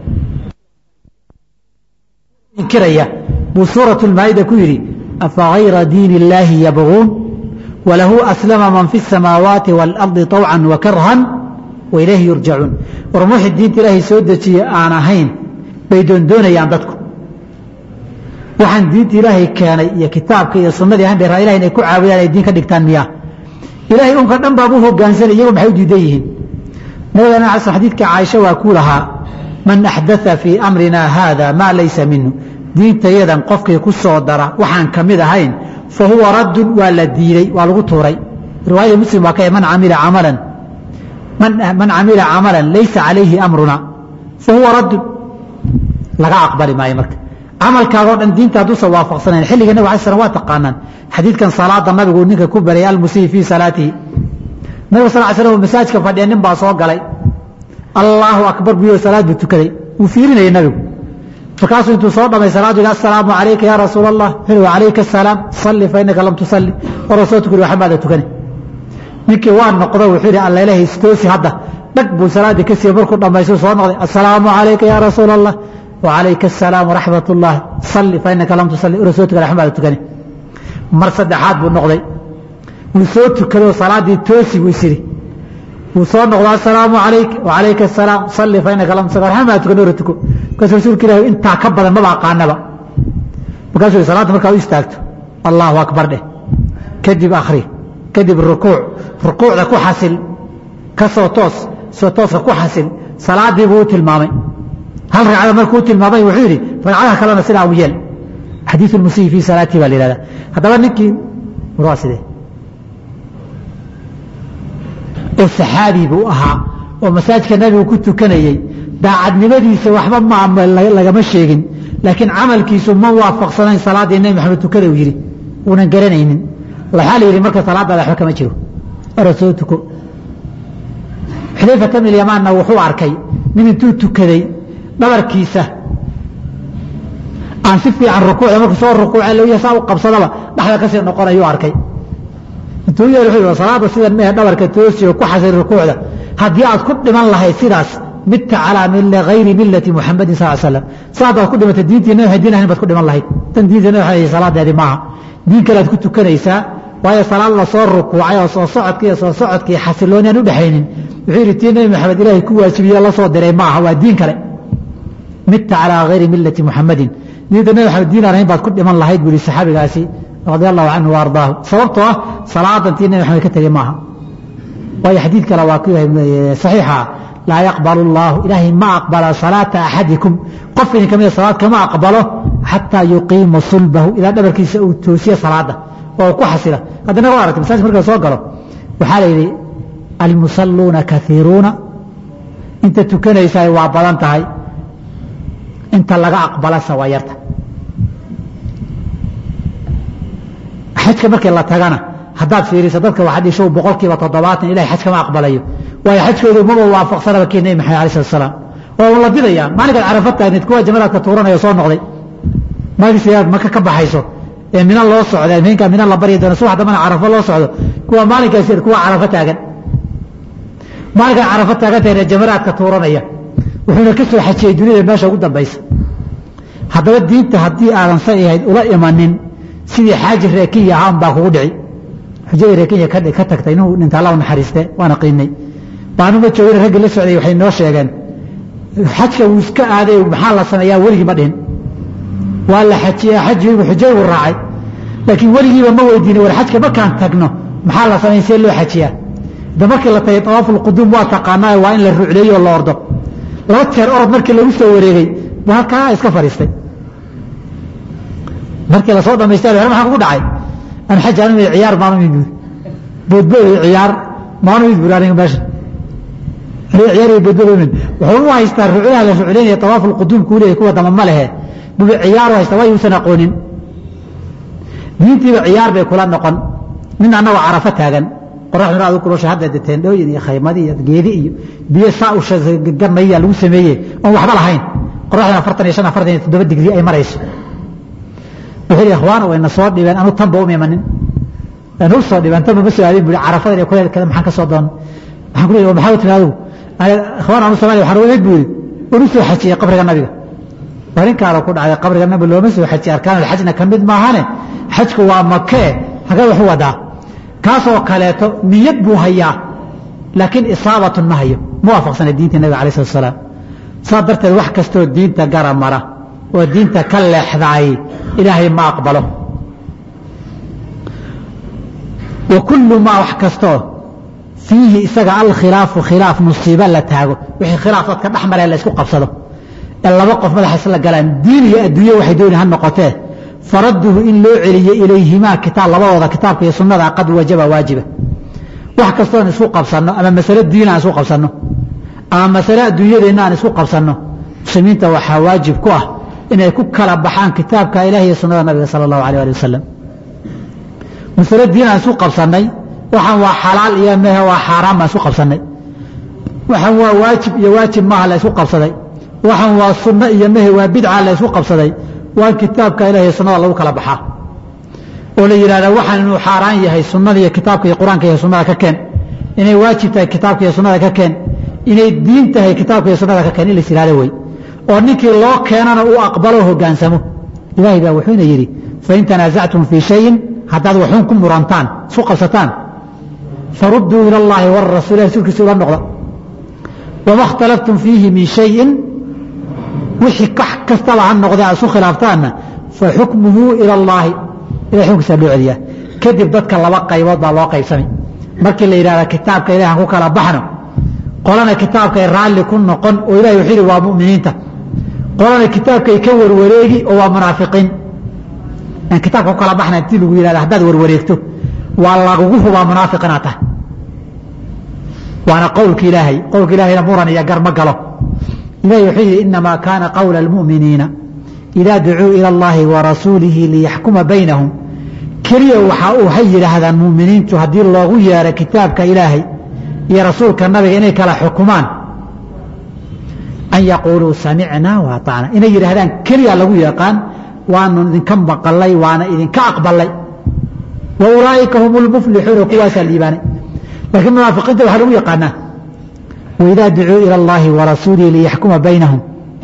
inkiraya buu suuratu lmaa'ida ku yidhi afa hayra diin illaahi yabguun walahu aslama man fi الsamaawaati wاlardi طawcan wakarhan wailayhi yurjacuun war muxi diinta ilaahay soo dejiye aan ahayn bay doondoonayaan dadku waxaan diinta ilaahay keenay iyo kitaabka iyo sunadii ahayn bay raa ilahay inay ku caabudaan ay diin ka dhigtaan miya ilahay unka dhan baab u hogaansanay iyagu maxay u diidan yihiin nabigana ala sl xadiidka caaisha waa ku lahaa man axdaa fii amrina haada maa laysa minhu diintayadan qofkii ku soo dara waxaan ka mid ahayn fa huwa raddun waa la diiday waa lagu tuuray riwaayada muslim waa ka man camila camalan man camila camalan laysa calayhi amruna fa huwa raddun laga aqbali maayo marka camalkaagoo dhan diinta hadduusan waafaqsanayn xilliga nabig alay slam waa taqaanaan xadiidkan salaada nabigu ninka ku baryay almusii fii salaatihi nabiga sal slam masaajka fadhiya nin baa soo galay allaahu akbar buyo salaad buu tukaday wuu fiirinayay nabigu markaasuu intuu soo dhamay salaadu yidhi assalaamu calayka yaa rasuula allah wuxuu calayka asalaam salli fa innaka lam tusalli waroo soo tukuri waxba maada tukane ninkii waa noqdo wuxuu yidhi allailahi istoosi hadda dhag buu salaaddii ka siiye markuu dhammaystu soo noqday assalaamu calayka yaa rasuula allah wacalayka asalaam waraxmat ullah salli fa innaka lam tusalli waroo soo tukane waxba maada tukane mar saddexaad buu noqday wuu soo tukadoo salaaddii toosi buu is yidhi wuu soo noqdo assalaamu calayk wacalayka asalaam salli fa innaka lam tusalli waxba maada tukane ora tuko markaasuu rasuulka ilahi intaa ka badan maba aqaanaba markaasuu salaadda markaa u istaagto allahu akbar dheh kadib akhri kadib rukuuc rukuucda ku xasil ka soo toos soo tooska ku xasil salaadii buu u tilmaamay hal ragcada markuu tilmaamay wuxuu yidhi ragcadaha kalena sidaa u yeel xadiiu lmusiyi fii salaatii baa la yihahda haddaba ninkii waa sidee oo saxaabi buu ahaa oo masaajka nabigu ku tukanayey daacadnimadiisa waxba ma lagama sheegin laakiin camalkiisu ma waafaqsanayn salaaddii nebi maxamed tukada uu yidhi uunan garanaynin waxaa la yidhi marka salaadaada waxba kama jiro ora soo tuko xudayfata bn yamaanna wuxuu arkay nin intuu tukaday dhabarkiisa aan si fiican rukuucda markuu soo rukuuce looya saa u qabsadaba dhexda kasii noqonayuu arkay intuu yeel wuxuu salaada sidan mehe dhabarka toosi oo ku xasay rukuucda haddii aad ku dhiman lahayd sidaas midta calaa hayri milati muxamadin sal slam saadaad ku dhimatay diintii nabi diin ahayn baad ku dhiman lahayd tan diinta nabi salaadeedi maaha diin kalead ku tukanaysaa waayo salaad la soo rukuucay oo soo socodka iyo soo socodkii xasilooni aan u dhexaynin wuxuu yidhi tii nabi maxamed ilaahay ku waajibiye la soo diray maaha waa diin kale midta calaa hayri milati muxamadin diinta nabi maxamed diin aan ahayn baad ku dhiman lahayd buu yihi saxaabigaasi radi allahu canhu wa ardaahu sababtoo ah salaadan tii nabi maxamed ka tegey maaha waayo xadiid kale waa ku saxiixa laa yaqbalu اllahu ilaahay ma aqbala salaata axadikum qof idin kamida salaad kama aqbalo xataa yuqiima sulbahu ilaa dhabarkiisa uu toosiye salaada oo ku xasila haddana waa aragtay masaajka marka soo galo waxaa la yidhi almusalluuna kaiiruuna inta tukanaysaa waa badan tahay inta laga aqbalasa waa yarta xajka markii la tagana haddaad fiiriso dadka waxaad ishow boqolkiiba toddobaatan ilahay xaj kama aqbalayo waayo xajkoodu maba waafaqsanaba kii nebi maxamed alai slat salaam oo la didayaa maalinkaad carafa taagneed kuwa jamadaadka tuuranaya soo noqday maalinkaad maka ka baxayso ee mina loo socda minka mina la baryi doono subax dambana carafo loo socdo kuwa maalinkaas kuwa carafo taagan maalinkaad carafo taagan tahay jamadaadka tuuranaya wuxuuna ka soo xajiyey duniyada meesha ugu dambaysa haddaba diinta haddii aadan say ahayd ula imanin sidii xaaji reekinya ahaan baa kugu dhici xujadii reekinya ka tagtay inuu dhinta alla naxariiste waana qiinay baanuma joogin raggi la socday waxay noo sheegeen xajka wuu iska aaday maxaa la sameeyaa weligii ma dhihin waa la xajiyaa xajigu xujay uu raacay laakiin weligiiba ma weydiinin war xajka markaan tagno maxaa la sameyn see loo xajiyaa da markii la tagay awaafuulquduum waa taqaanaa waa in la rucleeyo oo la ordo laba jeer orod markii lagu soo wareegay buu halkaa iska fadhiistay markii lasoo dhamaystay maxaa kugu dhacay an xaj anu ciyaar maanu mid buuri boodbood iyo ciyaar maanu mid buuri aniga meesha aniga ciyaar iyo boodbood mid wuxuu u haystaa ruclaha la rucleynaya tawaaf ulquduum kuu leeyahay kuwa dama ma lehe bubi ciyaar u haysta waa yuusan aqoonin diintiiba ciyaar bay kula noqon nin annagoo carafo taagan qoraxduna aad u kulosha hadda de teendhooyin iyo khaymadi iyo geedi iyo biyo saa u gamaya lagu sameeye oon waxba lahayn qoraxdan afartan iyo shan afartan iyo toddoba digri ay marayso wuxuu yidhi ikhwaana wayna soo dhibeen anu tanba uma imanin anu soo dhibeen tanba ma soo aadin buri carafadan iyo kuleelkeeda maxaan ka soo doonay maxaan ku leeyahay maxaa u timi adigu ikhwaan anu soomaaliya waxaan uga buuri waan u soo xajiyey qabriga nabiga arrinkaana ku dhacday qabriga nabi looma soo xajiye arkaanul xajna ka mid maahane xajku waa makee hagee waxu wadaa kaasoo kaleeto niyad buu hayaa laakiin isaabatun ma hayo ma waafaqsana diinta nabiga alay slat salaam saas darteed wax kastoo diinta gara mara oo diinta ka leexdaay ilaahay ma aqbalo wa kullu maa wax kastoo fiihi isaga alkhilaafu khilaaf musiibo la taago wixii khilaaf dadka dhex maree la isku qabsado ee laba qof madaxa isla galaan diin iyo adduunye waxay dooni ha noqotee faradduhu in loo celiyo ilayhimaa kitaab labadooda kitaabka iyo sunnada qad wajaba waajiba wax kastoon isku qabsanno ama masale diin aan isku qabsanno ama masale adduunyadeenna aan isku qabsanno muslimiinta waxaa waajib ku ah inay ku kala baxaan kitaabka ilahi iyo sunnada nabiga sala allahu alay ali wasalam masale diin aan isku qabsannay waxaan waa xalaal iyo mehe waa xaaraan baan isku qabsannay waxaan waa waajib iyo waajib maaha la isku qabsaday waxaan waa sunno iyo mehe waa bidca la isku qabsaday waa kitaabka ilahi iyo sunnada lagu kala baxaa oo la yidhahda waxaan inuu xaaraan yahay sunnada iyo kitaabka iyo qur-aanka iyo sunnada ka keen inay waajib tahay kitaabka iyo sunnada ka keen inay diin tahay kitaabka iyo sunnada ka keen in lais yihahdo wey oo ninkii loo keenana uu aqbalo hogaansamo ilaahay baa wuxuuna yidhi fain tanaasactum fii shayin haddaad waxuun ku murantaan isku qabsataan farudduu ila allahi warasuul rasuulkiisa ula noqda wama اkhtalaftum fiihi min shayin wixii kax kastaba ha noqdee aad isu khilaaftaanna faxukmuhu ila اllaahi ilahay xukunkiisa loo celiyaa kadib dadka laba qaybood baa loo qaybsamay markii la yidhahda kitaabka ilahi aan ku kala baxno qolana kitaabkay raalli ku noqon oo ilahi wuxuu yidhi waa mu'miniinta qolana kitaabkay ka warwareegi oo waa munaafiqiin aan kitaabka ku kala baxna intii lagu yidhahda haddaad warwareegto waa lagugu hubaa munaafiq inaad tahay waana qowlka ilaahay qowlka ilahayna muran iyo gar ma galo ilahi wuxuu yidhi inamaa kaana qowla almu'miniina idaa ducuu ila allahi wa rasuulihi liyaxkuma baynahum keliya waxaa uu hay yidhaahdaan mu'miniintu haddii loogu yeero kitaabka ilaahay iyo rasuulka nabiga inay kala xukumaan an yaquuluu samicnaa wa aطacna inay yidhaahdaan keliya lagu yaqaan waanu idinka maqalay waana idinka aqbalay wa ulaa'ika hum lmuflixuuna kuwaasaa liibaanay laakiin munaafiqiinta waxaa lagu yaqaanaa waidaa ducuu ila allahi wa rasuulihi liyaxkuma baynahum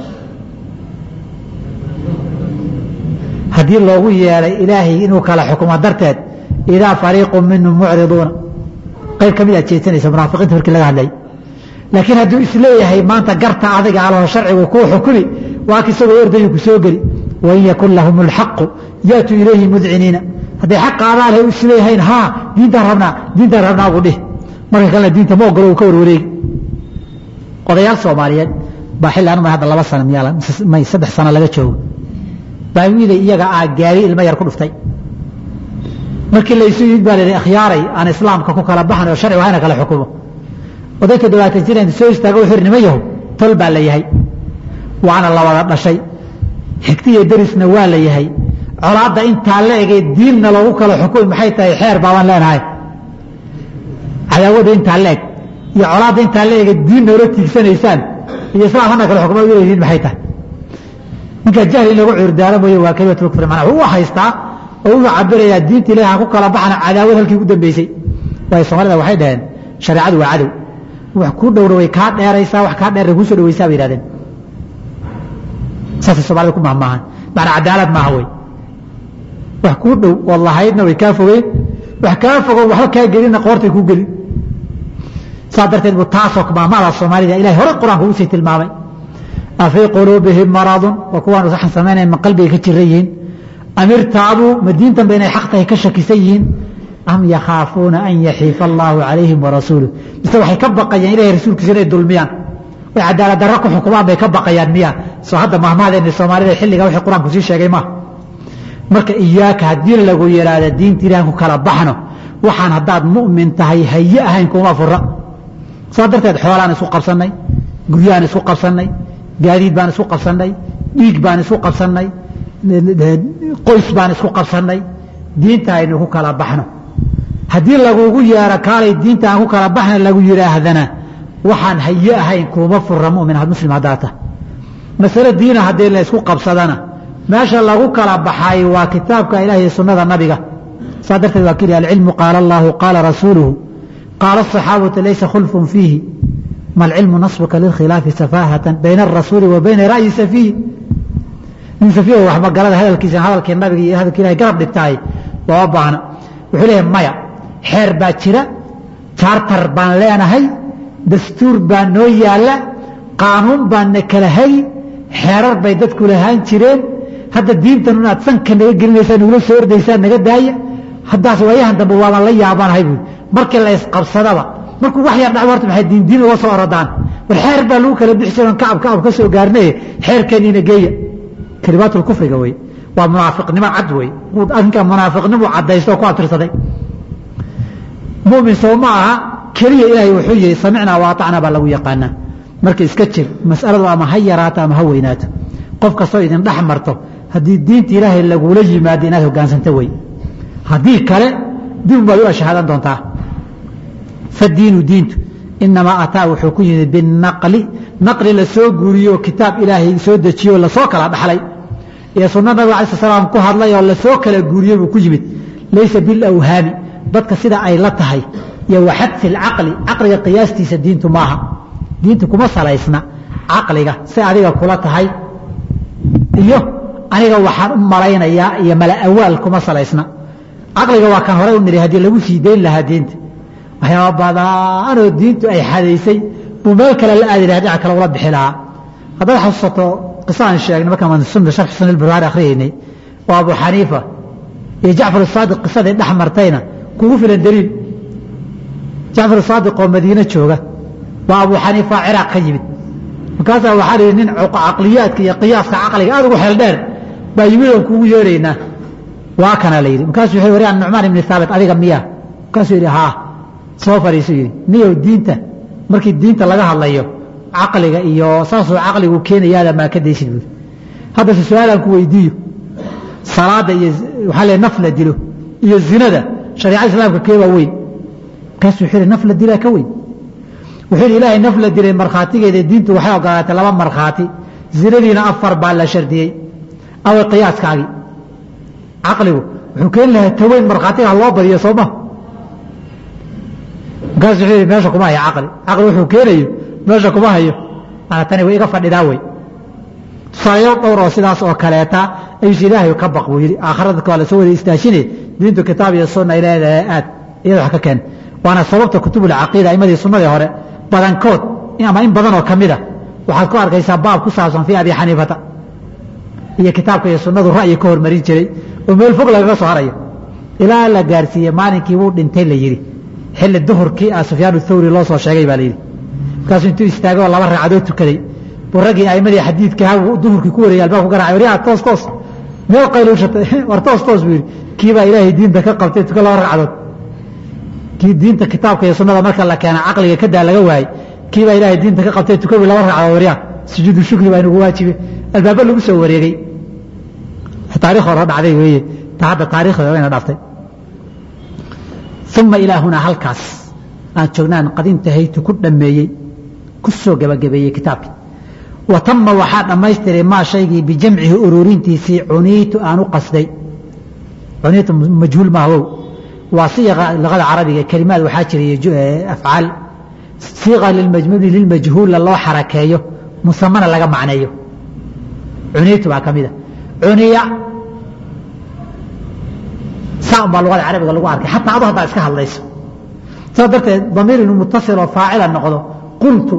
haddii loogu yeeray ilaahay inuu kala xukumo darteed idaa fariiqu minhum mucriduuna qayb ka mid aad jeedsanaysa munaafiqiinta markii laga hadlay laakiin hadduu isleeyahay maanta garta adiga alho sharcigu kuu xukumi waa ka isagoo ordayu ku soo geli wain yakun lahum alxaqu yaatuu ilayhi mudciniina hadday xaq qaadaan hay isleeyahayn haa diintaan rabnaa diintaan rabnaa buu dhih marka kalena diinta ma ogolo uu ka warwareegi odayaal soomaaliyeed baa xilli anuma hadda laba sana miyaa may saddex sano laga joogo baa wiilay iyaga aa gaari ilmo yar ku dhuftay markii laysu yimid baa layihi akhyaaray aan islaamka ku kala baxan oo sharcigu hayna kala xukumo oday toddobaatan jir inta soo istaago wuxuu nima yahow tol baa la yahay waana la wada dhashay xigti iyo derisna waa la yahay colaadda intaa la egay diinna loogu kala xukumi maxay tahay xeer baabaan leenahay cadaawadda intaa la eg iyo colaadda intaa la egay diin noola tiigsanaysaan iyo islaam hana kala xukuma leedihiin maxay tahay ninkaa jahli in lagu cuurdaaro mooye waa kelimatu kufri macnaa wuxuu u haystaa oo wuxuu cabirayaa diinta ilahi aan ku kala baxana cadaawad halkii ugu dambeysay waayo soomaalida waxay dhaheen shareecadu waa cadow wax kuu dhowra way kaa dheeraysaa wax kaa dheer kuusoo dhawaysaa bay yihahdeen saasay soomaalida ku mahmaahan macnaa cadaalad maaha wey wax kuu dhow ood lahaydna way kaa fogeen wax kaa fogoon waxba kaa gelinna qoortay kuu gelin saas darteed buu taasoo maamada soomaalida ilahay hore qur-aanka ugu sii tilmaamay afii quluubihim maradun waa kuwaan waxaan samaynayn ma qalbiga ka jiran yihiin amirtaabuu ma diintanba inay xaq tahay ka shakisan yihiin am yakhaafuuna an yaxiifa allaahu calayhim warasuuluh mise waxay ka baqayaan ilahay rasuulkiisa inay dulmiyaan way cadaalad darro ku xukumaan bay ka baqayaan miya soo hadda mahmaadeena soomaalida xilliga wixii qur-aanku sii sheegay maaha marka iyaaka haddii lagu yidhaahda diinta ilahan ku kala baxno waxaan haddaad mu'min tahay haye ahayn kuma fura saa darteed xoolaan isku qabsannay guryaan isku qabsannay gaadiid baan isku qabsannay dhiig baan isku qabsannay qoys baan isku qabsannay diinta aynu ku kala baxno haddii lagugu yeero kaalay diinta aan ku kala baxna lagu yidhaahdana waxaan haye ahayn kuuma fura mumin muslim haddaa ta masale diina haddii la isku qabsadana meesha lagu kala baxay waa kitaabka ilaah iyo sunnada nabiga saa darteed waa kili alcilmu qaala allahu qaala rasuuluhu qaala asaxaabatu laysa khulfun fiihi ma alcilmu nasbuka lilkhilaafi safaahatan bayna arasuuli wa bayna ra'yi safiih nin safiih wax magalada hadalkiisa hadalkii nabiga iyo hadalkii ilahay garab dhigtahay looma baahna wuxuu leeyahay maya xeer baa jira chartar baan leenahay dastuur baa noo yaalla qaanuun baan na kala hagi xeerar bay dadku lahaan jireen hadda diintan inaad sanka naga gelinaysaa nagula soo ordaysaa naga daaya haddaas waayahan dambe waabaan la yaabanahay buui markii la isqabsadaba markuu wax yar dhaco horta maxay diindiin uga soo orodaan war xeer baa lagu kala bixi jiran kacab kacab ka soo gaarnaye xeerkeeniina geeya kalimaatulkufriga wey waa munaafiqnimo cad wey arrinkaa munaafiqnimu caddaysta oo ku abtirsaday mumin soo ma aha keliya ilaahay wuxuu yihi samicnaa waatacnaa baa lagu yaqaanaa marka iska jir mas'aladu ama ha yaraato ama ha weynaato qof kastoo idin dhex marto haddii diinta ilaahay lagula yimaado inaad hogaansanta wey haddii kale dib baad u ashahaadan doontaa fadiinu diintu inamaa ataa wuxuu ku yimid binaqli naqli la soo guuriyo kitaab ilaahay soo dejiyo lasoo kala dhaxlay iyo sunna nabiga alai slam ku hadlay oo lasoo kala guuriyey buu ku yimid laysa bilawhaami dadka sida ay la tahay iyo waxadfi lcaqli caqliga qiyaastiisa diintu maaha diintu kuma salaysna caqliga si adiga kula tahay iyo aniga waxaan u malaynayaa iyo mala awaal kuma salaysna caqliga waa kan horey u niri haddii lagu sii dayn lahaa diinta waxyaaba badaanoo diintu ay xadaysay buu meel kale la aadi laha dhinac kale ula bixi lahaa haddaad xasuusato qisa aan sheegnay markaan sunna sharxi sunan ilbukhaari akhriyaynay oo abu xaniifa iyo jacfar asaadiq qisadii dhex martayna kugu filan daliil jacfar asaadiq oo madiine jooga waa abu xaniifa ciraaq ka yimid markaasaa waxaa lihi nin caqliyaadka iyo qiyaaska caqliga aad ugu xeel dheer baa yimid oon kugu yeedhaynaa waa kana la yidhi markaasuu wuxuu wari an nucmaan ibni haabit adiga miyaa markaasuu yidhi haa soo fadhiisu yidhi niyow diinta markii diinta laga hadlayo caqliga iyo saasuu caqligu keenayaada maa ka daysid buuri haddase su-aalaan ku weydiiyo salaada iyo waxaa le naf la dilo iyo zinada shariicada islaamka keebaa weyn markaasuu wuxuu yidhi naf la dilaa ka weyn wuxuu yidhi ilaahay naf la dilay markhaatigeeda diintu waxay ogolaatay laba markhaati zinadiina afar baa la shardiyey away qiyaaskaagii caqligu wuxuu keeni lahaa taweyn markhaatiga ha loo badiyo soo ma markaasu wuxuu yidhi meesha kuma hayo caqli caqli wuxuu keenayo meesha kuma hayo mana tani way iga fadhidaa wey tusaalayaal dhowr oo sidaas oo kaleeta ayuus ilaahay ka baq buu yidhi aakhira dadka waa lasoo wada istaashine diintu kitaab iyo sunna ay leedahay aad iyada wax ka keen waana sababta kutubulcaqiida aimadii sunnadii hore badankood ama in badan oo ka mida waxaad ku arkaysaa baab ku saabsan fii abi xaniifata iyo kitaabka iyo sunnadu ra'yi ka hormarin jiray oo meel fog lagaga soo harayo ilaa la gaarsiiyey maalinkii wuu dhintay la yidhi xilli duhurkii ah sufyaan thawri loo soo sheegay baa la yidhi markaasuu intuu istaagay oo laba ragcadood tukaday buu raggii aimadii xadiidka duhurkii ku wareeyay albaab ku garacay waryaa toos toos meel qayluushatay war toos toos buu yidhi kii baa ilaahay diinta ka qabtay tuka laba ragcadood kii diinta kitaabka iyo sunnada marka la keena caqliga kadaa laga waayey kii baa ilaahay diinta ka qabtay tukabi laba ragcadood waryaa sujuudu shukri baa inugu waajibe albaaba lagu soo wareegay taarikh hore dhacday weeye ta hadda taarikhda wayna dhaftay uma ilaa hunaa halkaas aan joognaan qadintahaytu ku dhammeeyey ku soo gebagabeeyey kitaabkii wa tama waxaa dhammaystiray maa shaygii bijamcihi ururintiisii cuniitu aan u qasday cuniitu majhuul maawow waa siiqa luqada carabiga kelimaad waxaa jiray afcaal siiqa lilmajmuuli lilmajhuula loo xarakeeyo musamana laga macneeyo cuniitu baa ka mida cuniya saa baa luqada carabiga lagu arkay xataa adu haddaa iska hadlayso saas darteed damiir inuu mutasil oo faacila noqdo qultu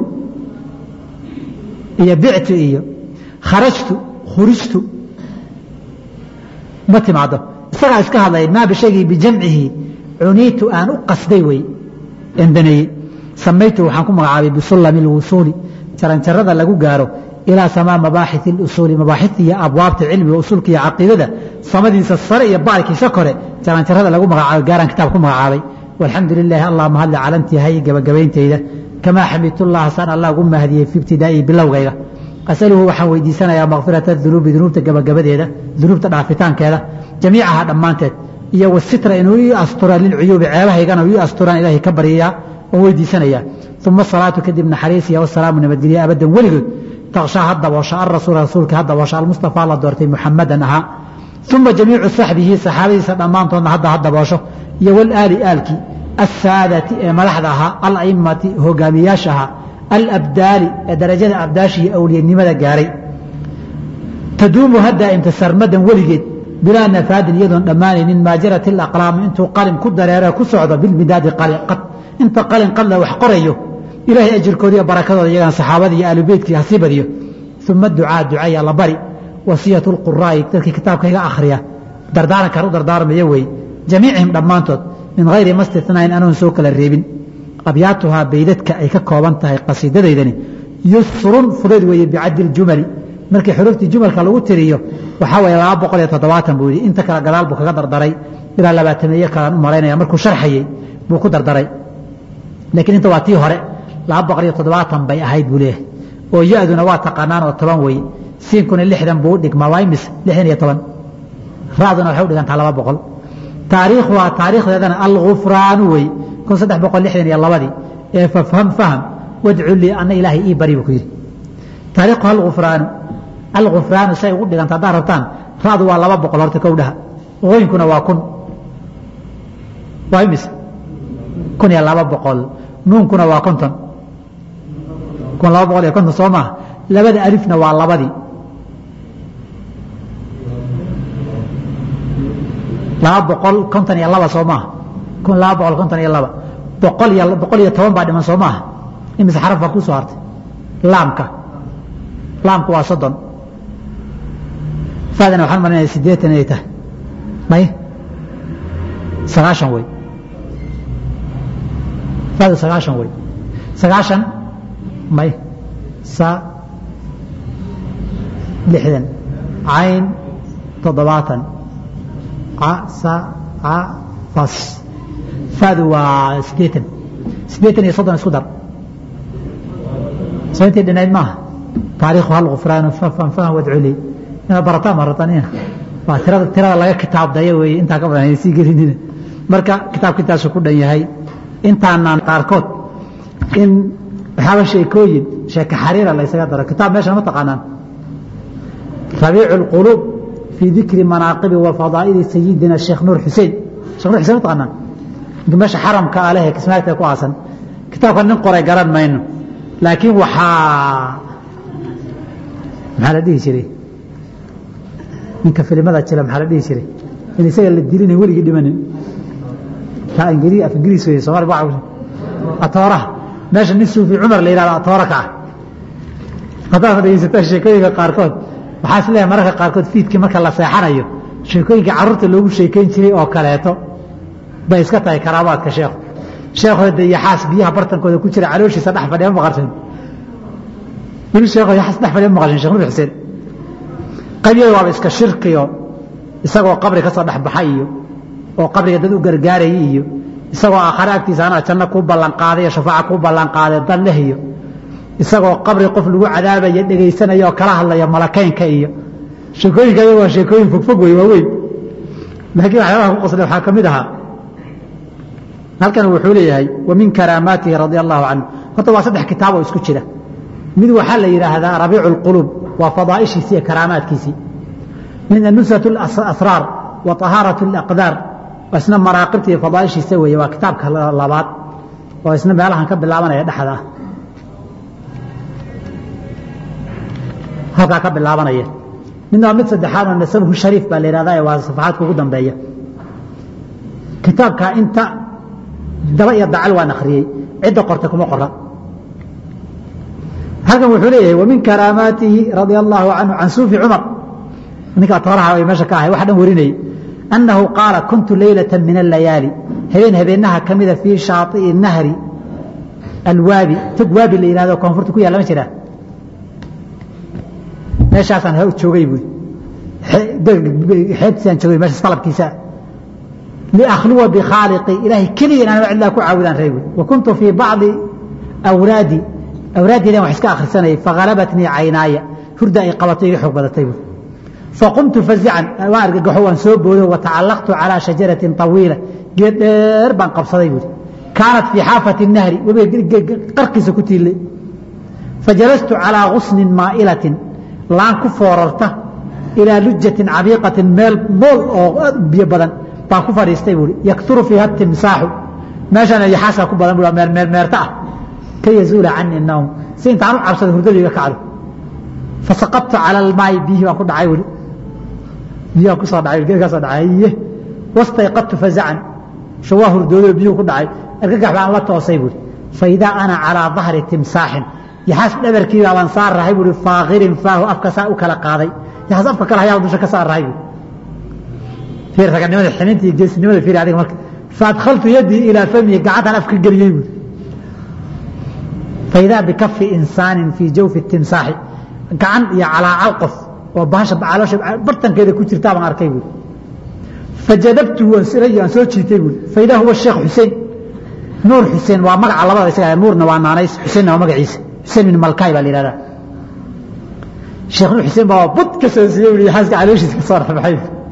iyo bictu iyo kharajtu khurijtu ma timaado isagaa iska hadlaya maa bishaygii bijamcihi cuniitu aan u qasday wey endaneeyey samaytu waxaan ku magacaabay bisulami lwusuuli jaranjarada lagu gaaro ilaa samaa mabaaxi اusuuli mabaaxita iyo abwaabta cilmiga usuulka iyo caqiidada samadiisa sare iyo baarkiisa kore jaranjarada lagu magacaabay gaaraan kitaab ku magacaabay walxamdu lilaahi allah mahadle calantihay gabagabayntayda kamaa xamidtullah saan allah ugu mahadiyey fi ibtidaa'ii bilowgayga asaluhu waxaan weydiisanayaa makfirata dunuubi dunuubta gabagabadeeda dunuubta dhaafitaankeeda jamiicaha dhammaanteed iyo wasitra inuu ii astura lilcuyuubi ceebahaygana ii asturaan ilaahay ka baryayaa oo weydiisanayaa uma salaatu kadib naxariisiya wasalaamu nabadgelya abadan weligood takshaa ha daboosha alrasuul rasuulka ha daboosha almustafaa la doortay muxamadan ahaa uma jamiicu saxbihi saxaabadiisa dhammaantoodna hadda ha daboosho iyo walaali aalkii asaadati ee madaxda ahaa alaimati hogaamiyaasha ahaa alabdaali ee darajada abdaasha iyo awliyanimada gaaray taduumu hadda imta sarmadan weligeed bilaa nafaadin iyadoon dhammaanaynin maajarat alaqlaami intuu qalin ku dareero ku socdo bilmidaadi qad inta qalin qadla wax qorayo ilaahay ajirkooda iyo barakadooda iyagana saxaabada iyo aalubeytkii hasii badiyo uma ducaa ducaya la bari wasiyat lquraa'i dadkii kitaabka iga akhriya dardaarankan u dardaarmaya weeye jamiicihim dhammaantood min hayri ma stinayn anoon soo kala reebin abyaatuhaa baydadka ay ka kooban tahay qasiidadaydani yusrun fudayd weeye bicaddi ljumali markii xuruuftii jumalka lagu tiriyo waxaa weeye laba boqol iyo toddobaatan buu yidhi inta kale gadaal buu kaga dardaray ilaa labaatameeye kalaan u malaynaya markuu sharxayey buu ku dardaray laakiin inta waa tii hore laba boqol iyo toddobaatan bay ahayd buu leeyahay oo ya-duna waa taqaanaan oo toban weeye siinkuna lixdan buu u dhigmaa waa imis lixdan iyo toban ra-duna waxay u dhigantaa laba boqol taariikhuhaa taariikhdeedana algufraanu wey kun saddex boqol lixdan iyo labadii ee fafham faham wadcu lii ana ilaahay ii bari buu ku yidhi taariikhuha algufraanu algufraanu say ugu dhiganta haddaad rabtaan ra-du waa laba boqol horta kowdhaha ooyinkuna waa kun waa imis kun iyo laba boqol nuunkuna waa konton kun laba boqol iyo konton soo maaha labada alifna waa labadii laba boqol konton iyo laba soo maaha kun laba boqol konton iyo laba boqol iyo boqol iyo toban baa dhiman soo maaha imise xaraf baa kusoo hartay laamka laamku waa soddon faadana waxaan marinaya sideetan inay tahay may sagaashan wey faadu sagaashan wey sagaashan may sa lixdan cayn toddobaatan ca sa ca fas faadu waa sideetan sideetan iyo soddon isku dar soo intii dhinayd maaha taariikhu hal gufraanu fafan faham wadculi inaad barataan ma ratanina waa tirada tirada laga kitaabdaya weeye intaa ka badan sii gelinina marka kitaabka intaasu ku dhan yahay intaanaan qaarkood in waxaaba sheekooyin sheeke xariira la ysaga daro kitaab meeshan ma taqaanaan rabiicu اlquluub fii dikri manaaqibi wa fadaa'ili sayidina sheekh nuur xuseen shekh nur xusein ma taqaanaan meesha xaramka ah lehe kismaagta ku aasan kitaabka nin qoray garan mayno laakiin waxaa maxaa la dhihi jiray ninka filimada jira maxaa la dhihi jiray in isaga la dilina weligii dhimanin af ingiriis wey somaali atooraha meesha nin suufi cumar la yihahdo atoora ka ah haddaad dhegeysataa sheekooyinka qaarkood waxaa is leeyahay mararka qaarkood fiidkii marka la seexanayo sheekooyinka carruurta loogu sheekeyn jiray oo kaleeto bay iska tahay karaabaadka sheekhu sheekho de yaxaas biyaha bartankooda ku jira calooshiisa dhex fadhiya maqashin weli sheekho yaxaas dhex fadhiya maqashin sheekh nur xuseen qabyada waaba iska shirkiyo isagoo qabri ka soo dhex baxay iyo oo qabriga dad u gargaarayay iyo isagoo aakhare agtiisa anaa janno kuu ballanqaaday iyo shafaaca kuu ballanqaaday dan leh iyo isagoo qabri qof lagu cadaabaya dhegaysanaya oo kala hadlaya malakeynka iyo sheekooyinka ayaga waa sheekooyin fogfog wey waaweyn laakiin waxyaabaha ku qosday waxaa ka mid ahaa halkan wuxuu leeyahay wa min karaamaatihi radia allahu canhu horta waa saddex kitaab oo isku jira mid waxaa la yidhaahdaa rabiicu اlquluub waa fadaa'ishiisii iyo karaamaadkiisii midna nusrat اlasraar wa طahaaraة اlaqdaar isna maraaqibta iyo fadaaishiisa weeye waa kitaabka labaad oo isna meelahan ka bilaabanaya dhexda ah halkaa ka bilaabanaya midna waa mid saddexaad oo nasabuhu shariif baa la yihahda waa safaxaadka ugu dambeeya kitaabka inta daba iyo dacal waan akhriyey cidda qorta kuma qora halkan wuxuu leeyahay wamin karaamaatihi radia allahu canhu can suufi cumar ninkaa tooraha ay meesha ka ahay wax dhan warinayay annahu qaala kuntu leylata min allayaali habeen habeenaha ka mida fii shaaطi'i nahri alwaabi tog waabi la yihahdo koonfurta ku yaalla ma jiraa meeshaasaan joogay buui xeebtiisaan joogay meeshaas qalabkiisa liakhluwa bikhaaliqi ilaahay keliya inaan cidlaa ku caawidaan rey buui wa kuntu fii bacdi awraadi awraaddiidan wax iska akhrisanayay faghalabatnii caynaaya hurda ay qabato iga xoog badatay buui faqumtu fazican waan argagaxo waan soo boodo watacallaqtu calaa shajaratin طawiila geed dheer baan qabsaday buui kaanat fii xaafati nahri webiga qarkiisa ku tiillay fajalastu calىa gusnin maa'ilatin laan ku foorarta ilaa lujatin cabiiqatin meel mool oo aad u biyo badan baan ku fadhiistay buui yakturu fiiha timsaaxu meeshana yaxaasaa ku badan bu meermeerta ah ka yazuula cani nawm si intaan u cabsado hurdadu iga kacdo fasaqabtu cala almaayi biyihii baan ku dhacay weli biyahan kusoo dhacay geedkaasoo dhacay iye wastayqadtu fazacan shawaa hurdoodo biyuhu ku dhacay argagax baan la toosay buui faidaa ana calىa dahri timsaaxin yaxaas dhabarkiibaa baan saar rahay buui faakirin faahu afka saa u kala qaaday yaxaas afka kale hayaa dusha ka saar rahay buui fiir raganimada xininta iyo geesinimada fiir adiga marka faadkhaltu yadii ilaa famihi gacantaan afka geliyey buui faidaa bikafi insaanin fii jawfi timsaaxi gacan iyo calaacal qof oo bahasha caloosha bartankeeda ku jirtaa baan arkay buui fajadabtu waan silay aan soo jiitay buui faidaa huwa sheekh xuseen nuur xuseen waa magaca labada isaga nuurna waa naanays xuseenna waa magaciisa xuseen bin malkaay baa la yihahdaa sheekh nuur xuseen baa bud ka soo siiyey ui xaaska calooshiisa ka soo raxbaxay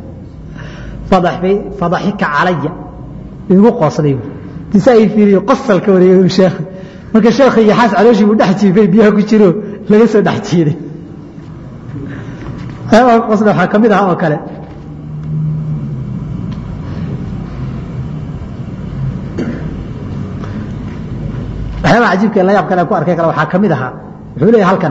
fadaxika calaya igu qoosday buui tisa ay fiiriyo qosalka wareegay sheekh marka sheekha iyo xaas calooshii buu dhex jiifay biyaha ku jiro laga soo dhex jiiday qosle waxaa ka mid aha oo kale waxyaabaha cajiibka la yaab kale ku arkay kale waxaa ka mid ahaa wuxuu leeyahay halkan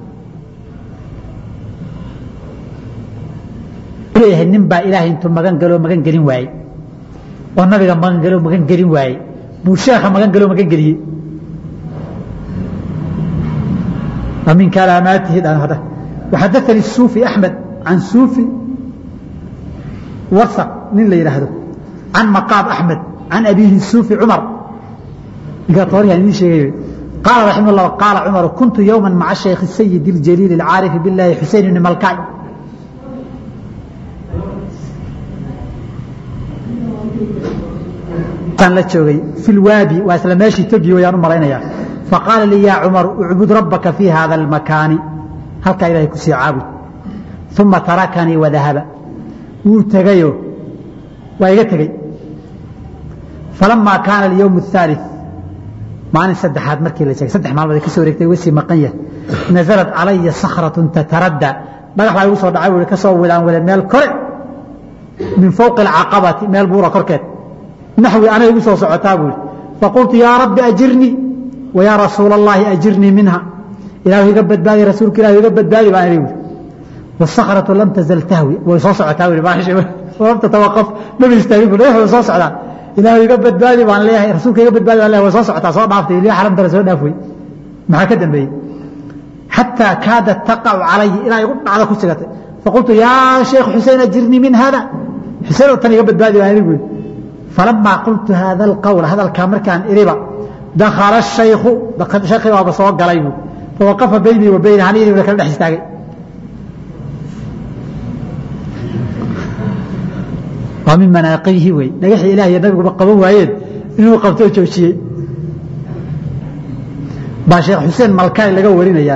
wuxuu leeyahay nin baa ilaahay intuu magan galo magan gelin waayey oo nabiga magan galo magan gelin waayey buu sheekha magan galo magan geliyey min kalaamaatihi dhan وxadaثnي الsuuفي أحmed can suuفي wasq nin la yidhaahdo can maqاab أحmed can abihi suuفي cmar ninkaa tooryahan idin sheegay qaala raximه الlah qaala cmar kuntu yowma maca shaykh السayid الجليل الcaariف bالlahi xusein بn malkay la joogay fi lwaabi waa isla meeshii togi wayaan u malaynaya faqaala lii yaa cumar ucbud rabbaka fii hada almakaani halkaa ilahay kusii caabud uma tarakanii wadahaba wuu tegayo waa iga tegey falamaa kaana alyowm الثaalث maalin saddexaad markii la sheegay saddex maalmood ay ka soo wareegtay uga sii maqan yahay naزalat calaya sakraة tataradda dhagax baa igu soo dhacay ui ka soo wilaan wale meel kore min fowqi اcaqabati meel buura korkeed naxwi anay igu soo socotaa buu yidhi faqultu yaa rabbi ajirnii wa yaa rasuula اllahi ajirnii minha ilahu iga badbaadi rasuulka ilah iga badbaadi baan idhi buui wasakratu lam tazal tahwi way soo socotaa bu lam tatawaqaf maba istaagin bu dhagax way soo socdaa ilahu iga badbaadi baan leeyahay rasuulka iga badbaadi baan leeyahay way soo socotaa soo dhaaftay ilaa xaramtale soo dhaaf wey maxaa ka dambeeyey xataa kaadat taqacu calaya ilaa igu dhacda ku sigatay faqultu yaa sheekh xusein ajirnii min hada xusein tan iga badbaadi baan idhi buui falamaa qultu haada alqawla hadalkaa markaan iriba dakala shaykhu shaykii baaba soo galay buu fawaqafa baynii wa bayna anigii buna kala dhex istaagay waa min manaaqibihi wey dhagaxii ilaah iyo nabiguba qaban waayeen inuu qabtoo joojiyey baa sheekh xuseen malkaay laga warinayaa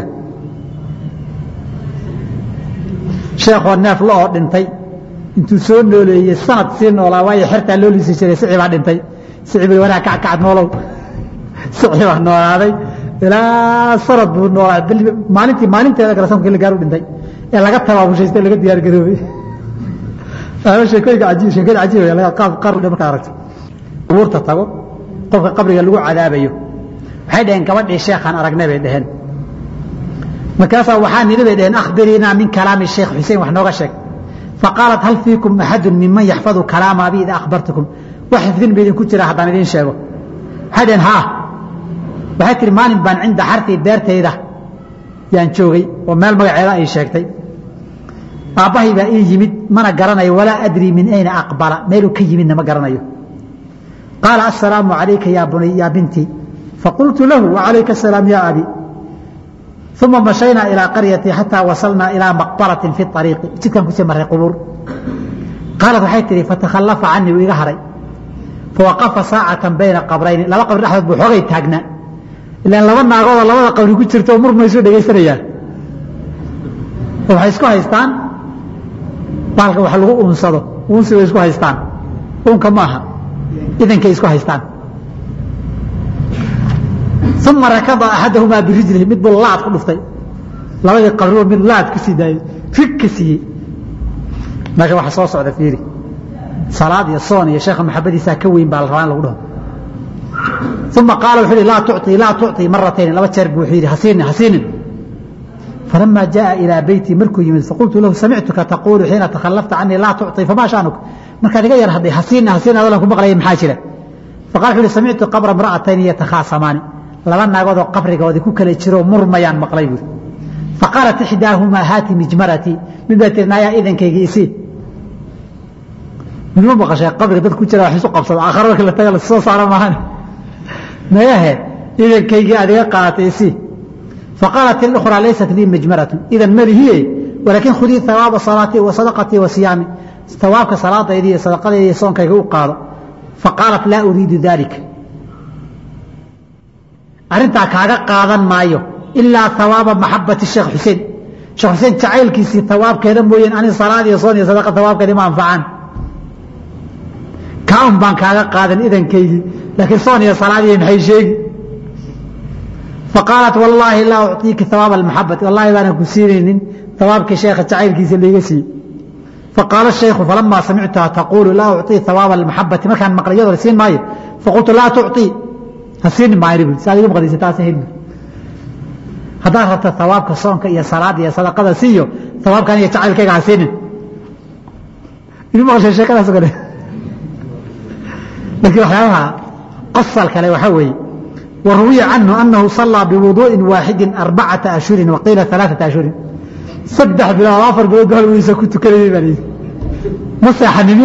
sheekhoo neef la oo dhintay intuu soo nooleeyey sanad sii noolaa waayo xertaa loo liisi jiray sici baa dhintay sici bay wanaa kackacad noolow sici baa noolaaday ilaa sanad buu noolaa maalintii maalinteeda kale sanadkii la gaaru dhintay ee laga tabaabushaysta laga diyaar garoobay sheekooyinka ajiib sheekada cajiib qaab qaar markaa aragto qubuurta tago qofka qabriga lagu cadaabayo waxay dhaheen gabadhii sheekhaan aragnay bay dhaheen markaasaa waxaa nidhi bay dhaheen akhbiriinaa min kalaami sheekh xuseen wax nooga sheeg faqaalat hal fiikum axadu minman yaxfadu kalaama abi ida akhbartukum wax xifdin ba idinku jira haddaan idiin sheego waxay dhaheen haa waxay tihi maalin baan cinda xartii beertayda yaan joogay oo meel magaceeda ay sheegtay aabbahay baa ii yimid mana garanayo walaa adrii min ayna aqbala meeluu ka yimidna ma garanayo qaala assalaamu calayka yaa bintii faqultu lahu wacalayka asalaam ya abi uma mashaynaa ilaa qaryatii xataa wasalnaa ilaa maqbaratin fi ariiqi jidkaan kusii marray qubuur qaalat waxay tihi fatakhallafa canii wuu iga haray fawaqafa saacatan bayna qabrayni laba qabri dhexdood buu xoogay taagnaa ilaan laba naagoodoo labada qabri ku jirta oo murmaysu dhegaysanayaan oo waxay isku haystaan baalka wax lagu uunsado uunsi way isku haystaan uunka ma aha idankay isku haystaan uma rakada axadahumaa birijlihi mid buu laad ku dhuftay labadii qabriba mid laad ku sii daayey rig ka siiyey marka waxa soo socda fiiri salaad iyo soon iyo sheekha maxabadiisaa ka weyn baa la rabaa in lagu dhaho uma qaala wuxuu yihi laa tucطii laa tucطii maratayn laba jeer buu wuxuu yidhi hasiinin hasiinin falama jaءa ilىa beyti markuu yimid faqultu lahu samictuka taquulu xiina takhallafta canii laa tucطii famaa shaanuka markaad iga yar hadday hasiina hasiin adolan ku maqlaya maxaa jira faqala wuxuu yihi samictu qabra imra'atayn yatakhaasamaani laba naagoodoo qabrigoodii ku kala jiroo murmayaan maqlay buuri faqaalat ixdaahumaa haati mijmaratii mid baa tiri naayaa idankayga isii midma maqashay qabriga dad ku jira wax isu qabsada aakhara marka la taga la soo saara maahan mayahe idankaygii aad iga qaadatay isii faqaalat اlأkhraa laysat lii mijmaratu idan malihiye walaakin khudii hawaaba salaatii wa sadaqatii wa siyaami hawaabka salaadaydii iyo sadaqadaydi iyo soonkayga u qaado faqaalat laa uriidu dalika arrintaa kaaga qaadan maayo ilaa hawaaba maxabati sheekh xuseen sheekh xuseen jacaylkiisii hawaabkeeda mooyeen ani salaad iyo soon iyo sadaqa hawaabkeedi ma anfacaan kaun baan kaaga qaadan idankaygii laakiin soon iyo salaadiy maxay sheegi faqaalat wallaahi laa ucطiiki hawaaba almaxabati wallahi baanan ku siinaynin hawaabkii sheekha jacaylkiisa layga siiyey faqaala shaykhu falamaa samictuha taquulu laa ucطii hawaaba almaxabati markaan maqlay iyadoo la siin maayo faqultu laa tucطii ha siini maayo bu si aad iga maqdaysa taasa helmi haddaad rabta hawaabka soonka iyo salaada iyo sadaqada siiyo hawaabkan iyo jacaylkayga ha siinin idin maqashay sheekadaas kale laakiin waxyaabaha qosal kale waxaa weeye waruwiya canhu anahu salaa biwuduuءin waaxidi arbacata ashhurin waqiila alaaثata ashhurin saddex bilood afar bilood ba halgiisa ku tukanayay baa layidhi ma seexanin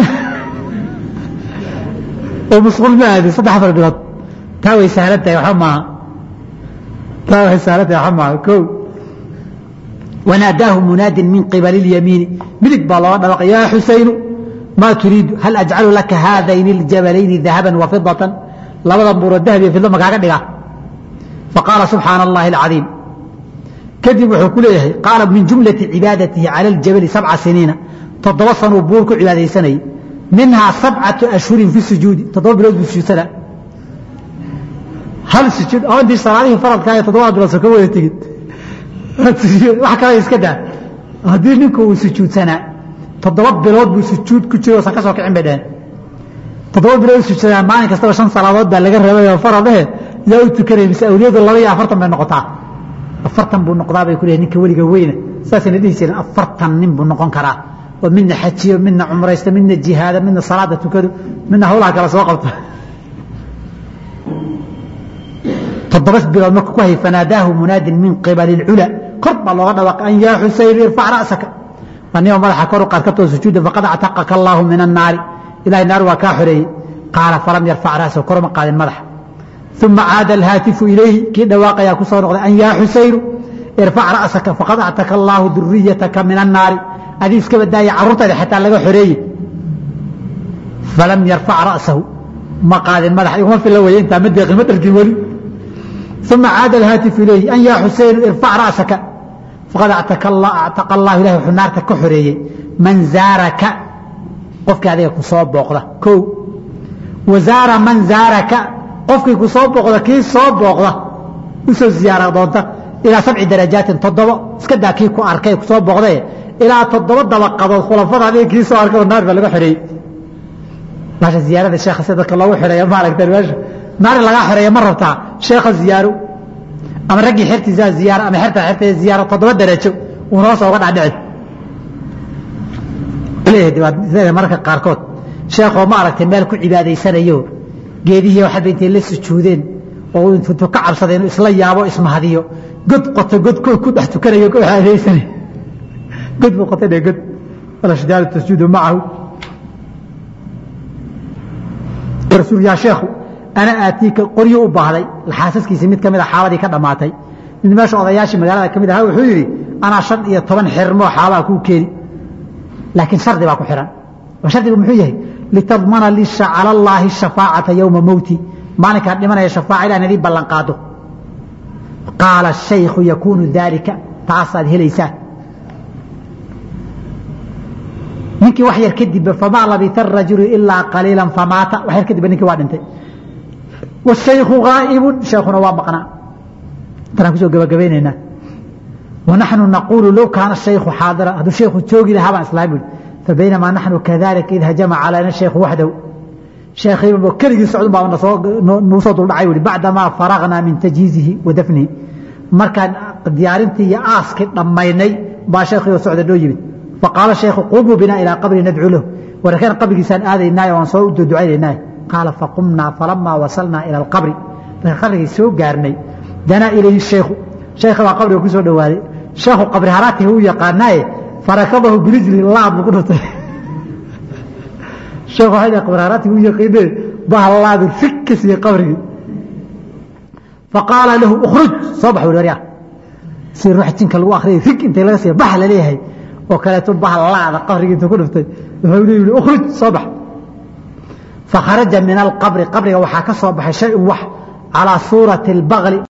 oo musquul ma aadin saddex afar bilood taa way sahlan tahay waxba maaha taa way sahlan tahay waxba maaha ko wanaadaahu munaadin min qibali اlyamiini midig baa looga dhawaqay yaa xusaynu ma turiidu hal ajcalu laka haadayni اljabalayni dahaba wafidata labada buuro dahab iyo fidlo makaaga dhiga faqaala subxaana allahi alcadiim kadib wuxuu ku leeyahay qaala min jumlati cibaadatihi cala aljabali sabca siniina toddoba sanuu buur ku cibaadaysanayay minhaa sabcatu ashhurin fi sujuudi toddoba bilood buu sujuudsanaa hal sujuud oo intii salaadihii faradkaa ee toddobada bilood soo ka wada tegin wax kale iska daa haddii ninku uu sujuudsanaa toddoba bilood buu sujuud ku jiro san ka soo kicin bay dheheen toddoba bilood sujuudsanaa maalin kastaba shan salaadood baa laga rabay oo faradahe yaa u tukanaya mise awliyadu laba iyo afartan bay noqotaa afartan buu noqdaa bay ku leeyahay ninka weliga weyna saasayna dhihi jireen afartan nin buu noqon karaa oo midna xajiyo midna cumraysto midna jihaada midna salaada tukado midna hawlaha kale soo qabta toddoba bilood markuu ku hayay fanaadaahu munaadin min qibali اlcula kor baa looga dhawaaqay an yaa xusayn irfac ra'saka anigoo madaxa kor u qaad ka too sujuuda faqad actaqaka allaahu min annaari ilahay naar waa kaa xoreeyey qaala falam yarfac ra'sahu korma qaadin madaxa uma caada alhaatifu ilayhi kii dhawaaqayaa ku soo noqday an yaa xusaynu irfac ra'saka faqad actaka allaahu duriyataka min annaari adii iska badaaya carruurtaada xataa laga xoreeye falam yarfac ra'sahu ma qaadin madaxa iguma fila weye intaa ma deeqin ma dhargin weli uma caada alhaatifu ilayhi an yaa xusaynu irfac ra'saka faqad actaqa allahu ilahi wuxuu naarta ka xoreeyey man zaaraka qofkii adiga ku soo booqda ko wa zaara man zaaraka qofkii ku soo booqda kii soo booqda usoo ziyaara doonta ilaa sabci darajaatin toddoba iska daa kii ku arkay ku soo booqdae ilaa toddoba dabaqadood khulafada adiga kii soo arkay oo naar baa laga xoreeyey meesha ziyaarada sheekha si dadka loogu xidheeyo maaragta meesha naar lagaa xoreeya ma rabtaa sheekha ziyaaro ama raggii xertiisaa ziyaara ama xerta xerteeda ziyaara toddoba darajo uuna hoos uga dhacdhici leeyahay mararka qaarkood sheekhoo ma aragtay meel ku cibaadaysanayo geedihii waxaaba intay la sujuudeen oo intuu ka cabsaday inuu isla yaabo ismahadiyo god qoto god ku dhex tukanayo ku cibaadaysanay god buu qotay dhe god alashjaaru tasjudu macahu rasuul yaa sheekhu ana aatiika qoryo u baahday xaasaskiisii mid ka mid a xaabadii ka dhammaatay mid meesha odayaashii magaalada ka mid ahaa wuxuu yidhi anaa shan iyo toban xirmoo xaabaa kuu keeni laakiin shardi baa ku xihan oo shardigu muxuu yahay litadmana li cala allaahi shafaacata yowma mowti maalinkaan dhimanaya shafaaca ilah nadii ballan qaado qaala shaykhu yakuunu daalika taasaad helaysaa ninkii wax yar kadib famaa labita arajulu ilaa qaliila famaata wax yar kadib ninkii waa dhintay washayku ghaa'ibun sheekhuna waa maqnaa intanaan kusoo gabagabaynaynaa wanaxnu naquulu low kaana shaykhu xaadira hadduu sheekhu joogi lahaa baan islaami buhi fabaynamaa naxnu kadalika id hajama calayna shaykhu waxdahu sheekhiiba keligii socdun baa nagu soo duldhacay buhi bacdamaa faragnaa min tajhiizihi wa dafnihi markaan diyaarintii iyo aaskii dhammaynay baa sheekhii oo socda noo yimid faqaala shaykhu qumuu binaa ilaa qabri nadcuu lahu warkeen qabrigiisaan aadaynaayo waan soo duducaynaynaayo qaala faqumnaa falamaa wasalnaa ila alqabri markaan qabrigii soo gaarnay danaa ilayhi shaykhu shaykhi baa qabriga ku soo dhowaaday sheekhu qabri haraatihi u yaqaanaaye farakadahu birijli laad buu ku dhuftay sheekhu waxay dhahay qabri haraatihi u yaqiinee bahallaadu rig ka siiyey qabrigii faqaala lahu ukhruj soo bax wuri waryaa si ruux jinka lagu akhriyay rig intay laga siiya bax la leeyahay oo kaleeto bahallaada qabrigii intuu ku dhuftay wuxuu leeyihi ukhruj soo bax fakharaja min alqabri qabriga waxaa ka soo baxay shay un wax calaa suurati albaqli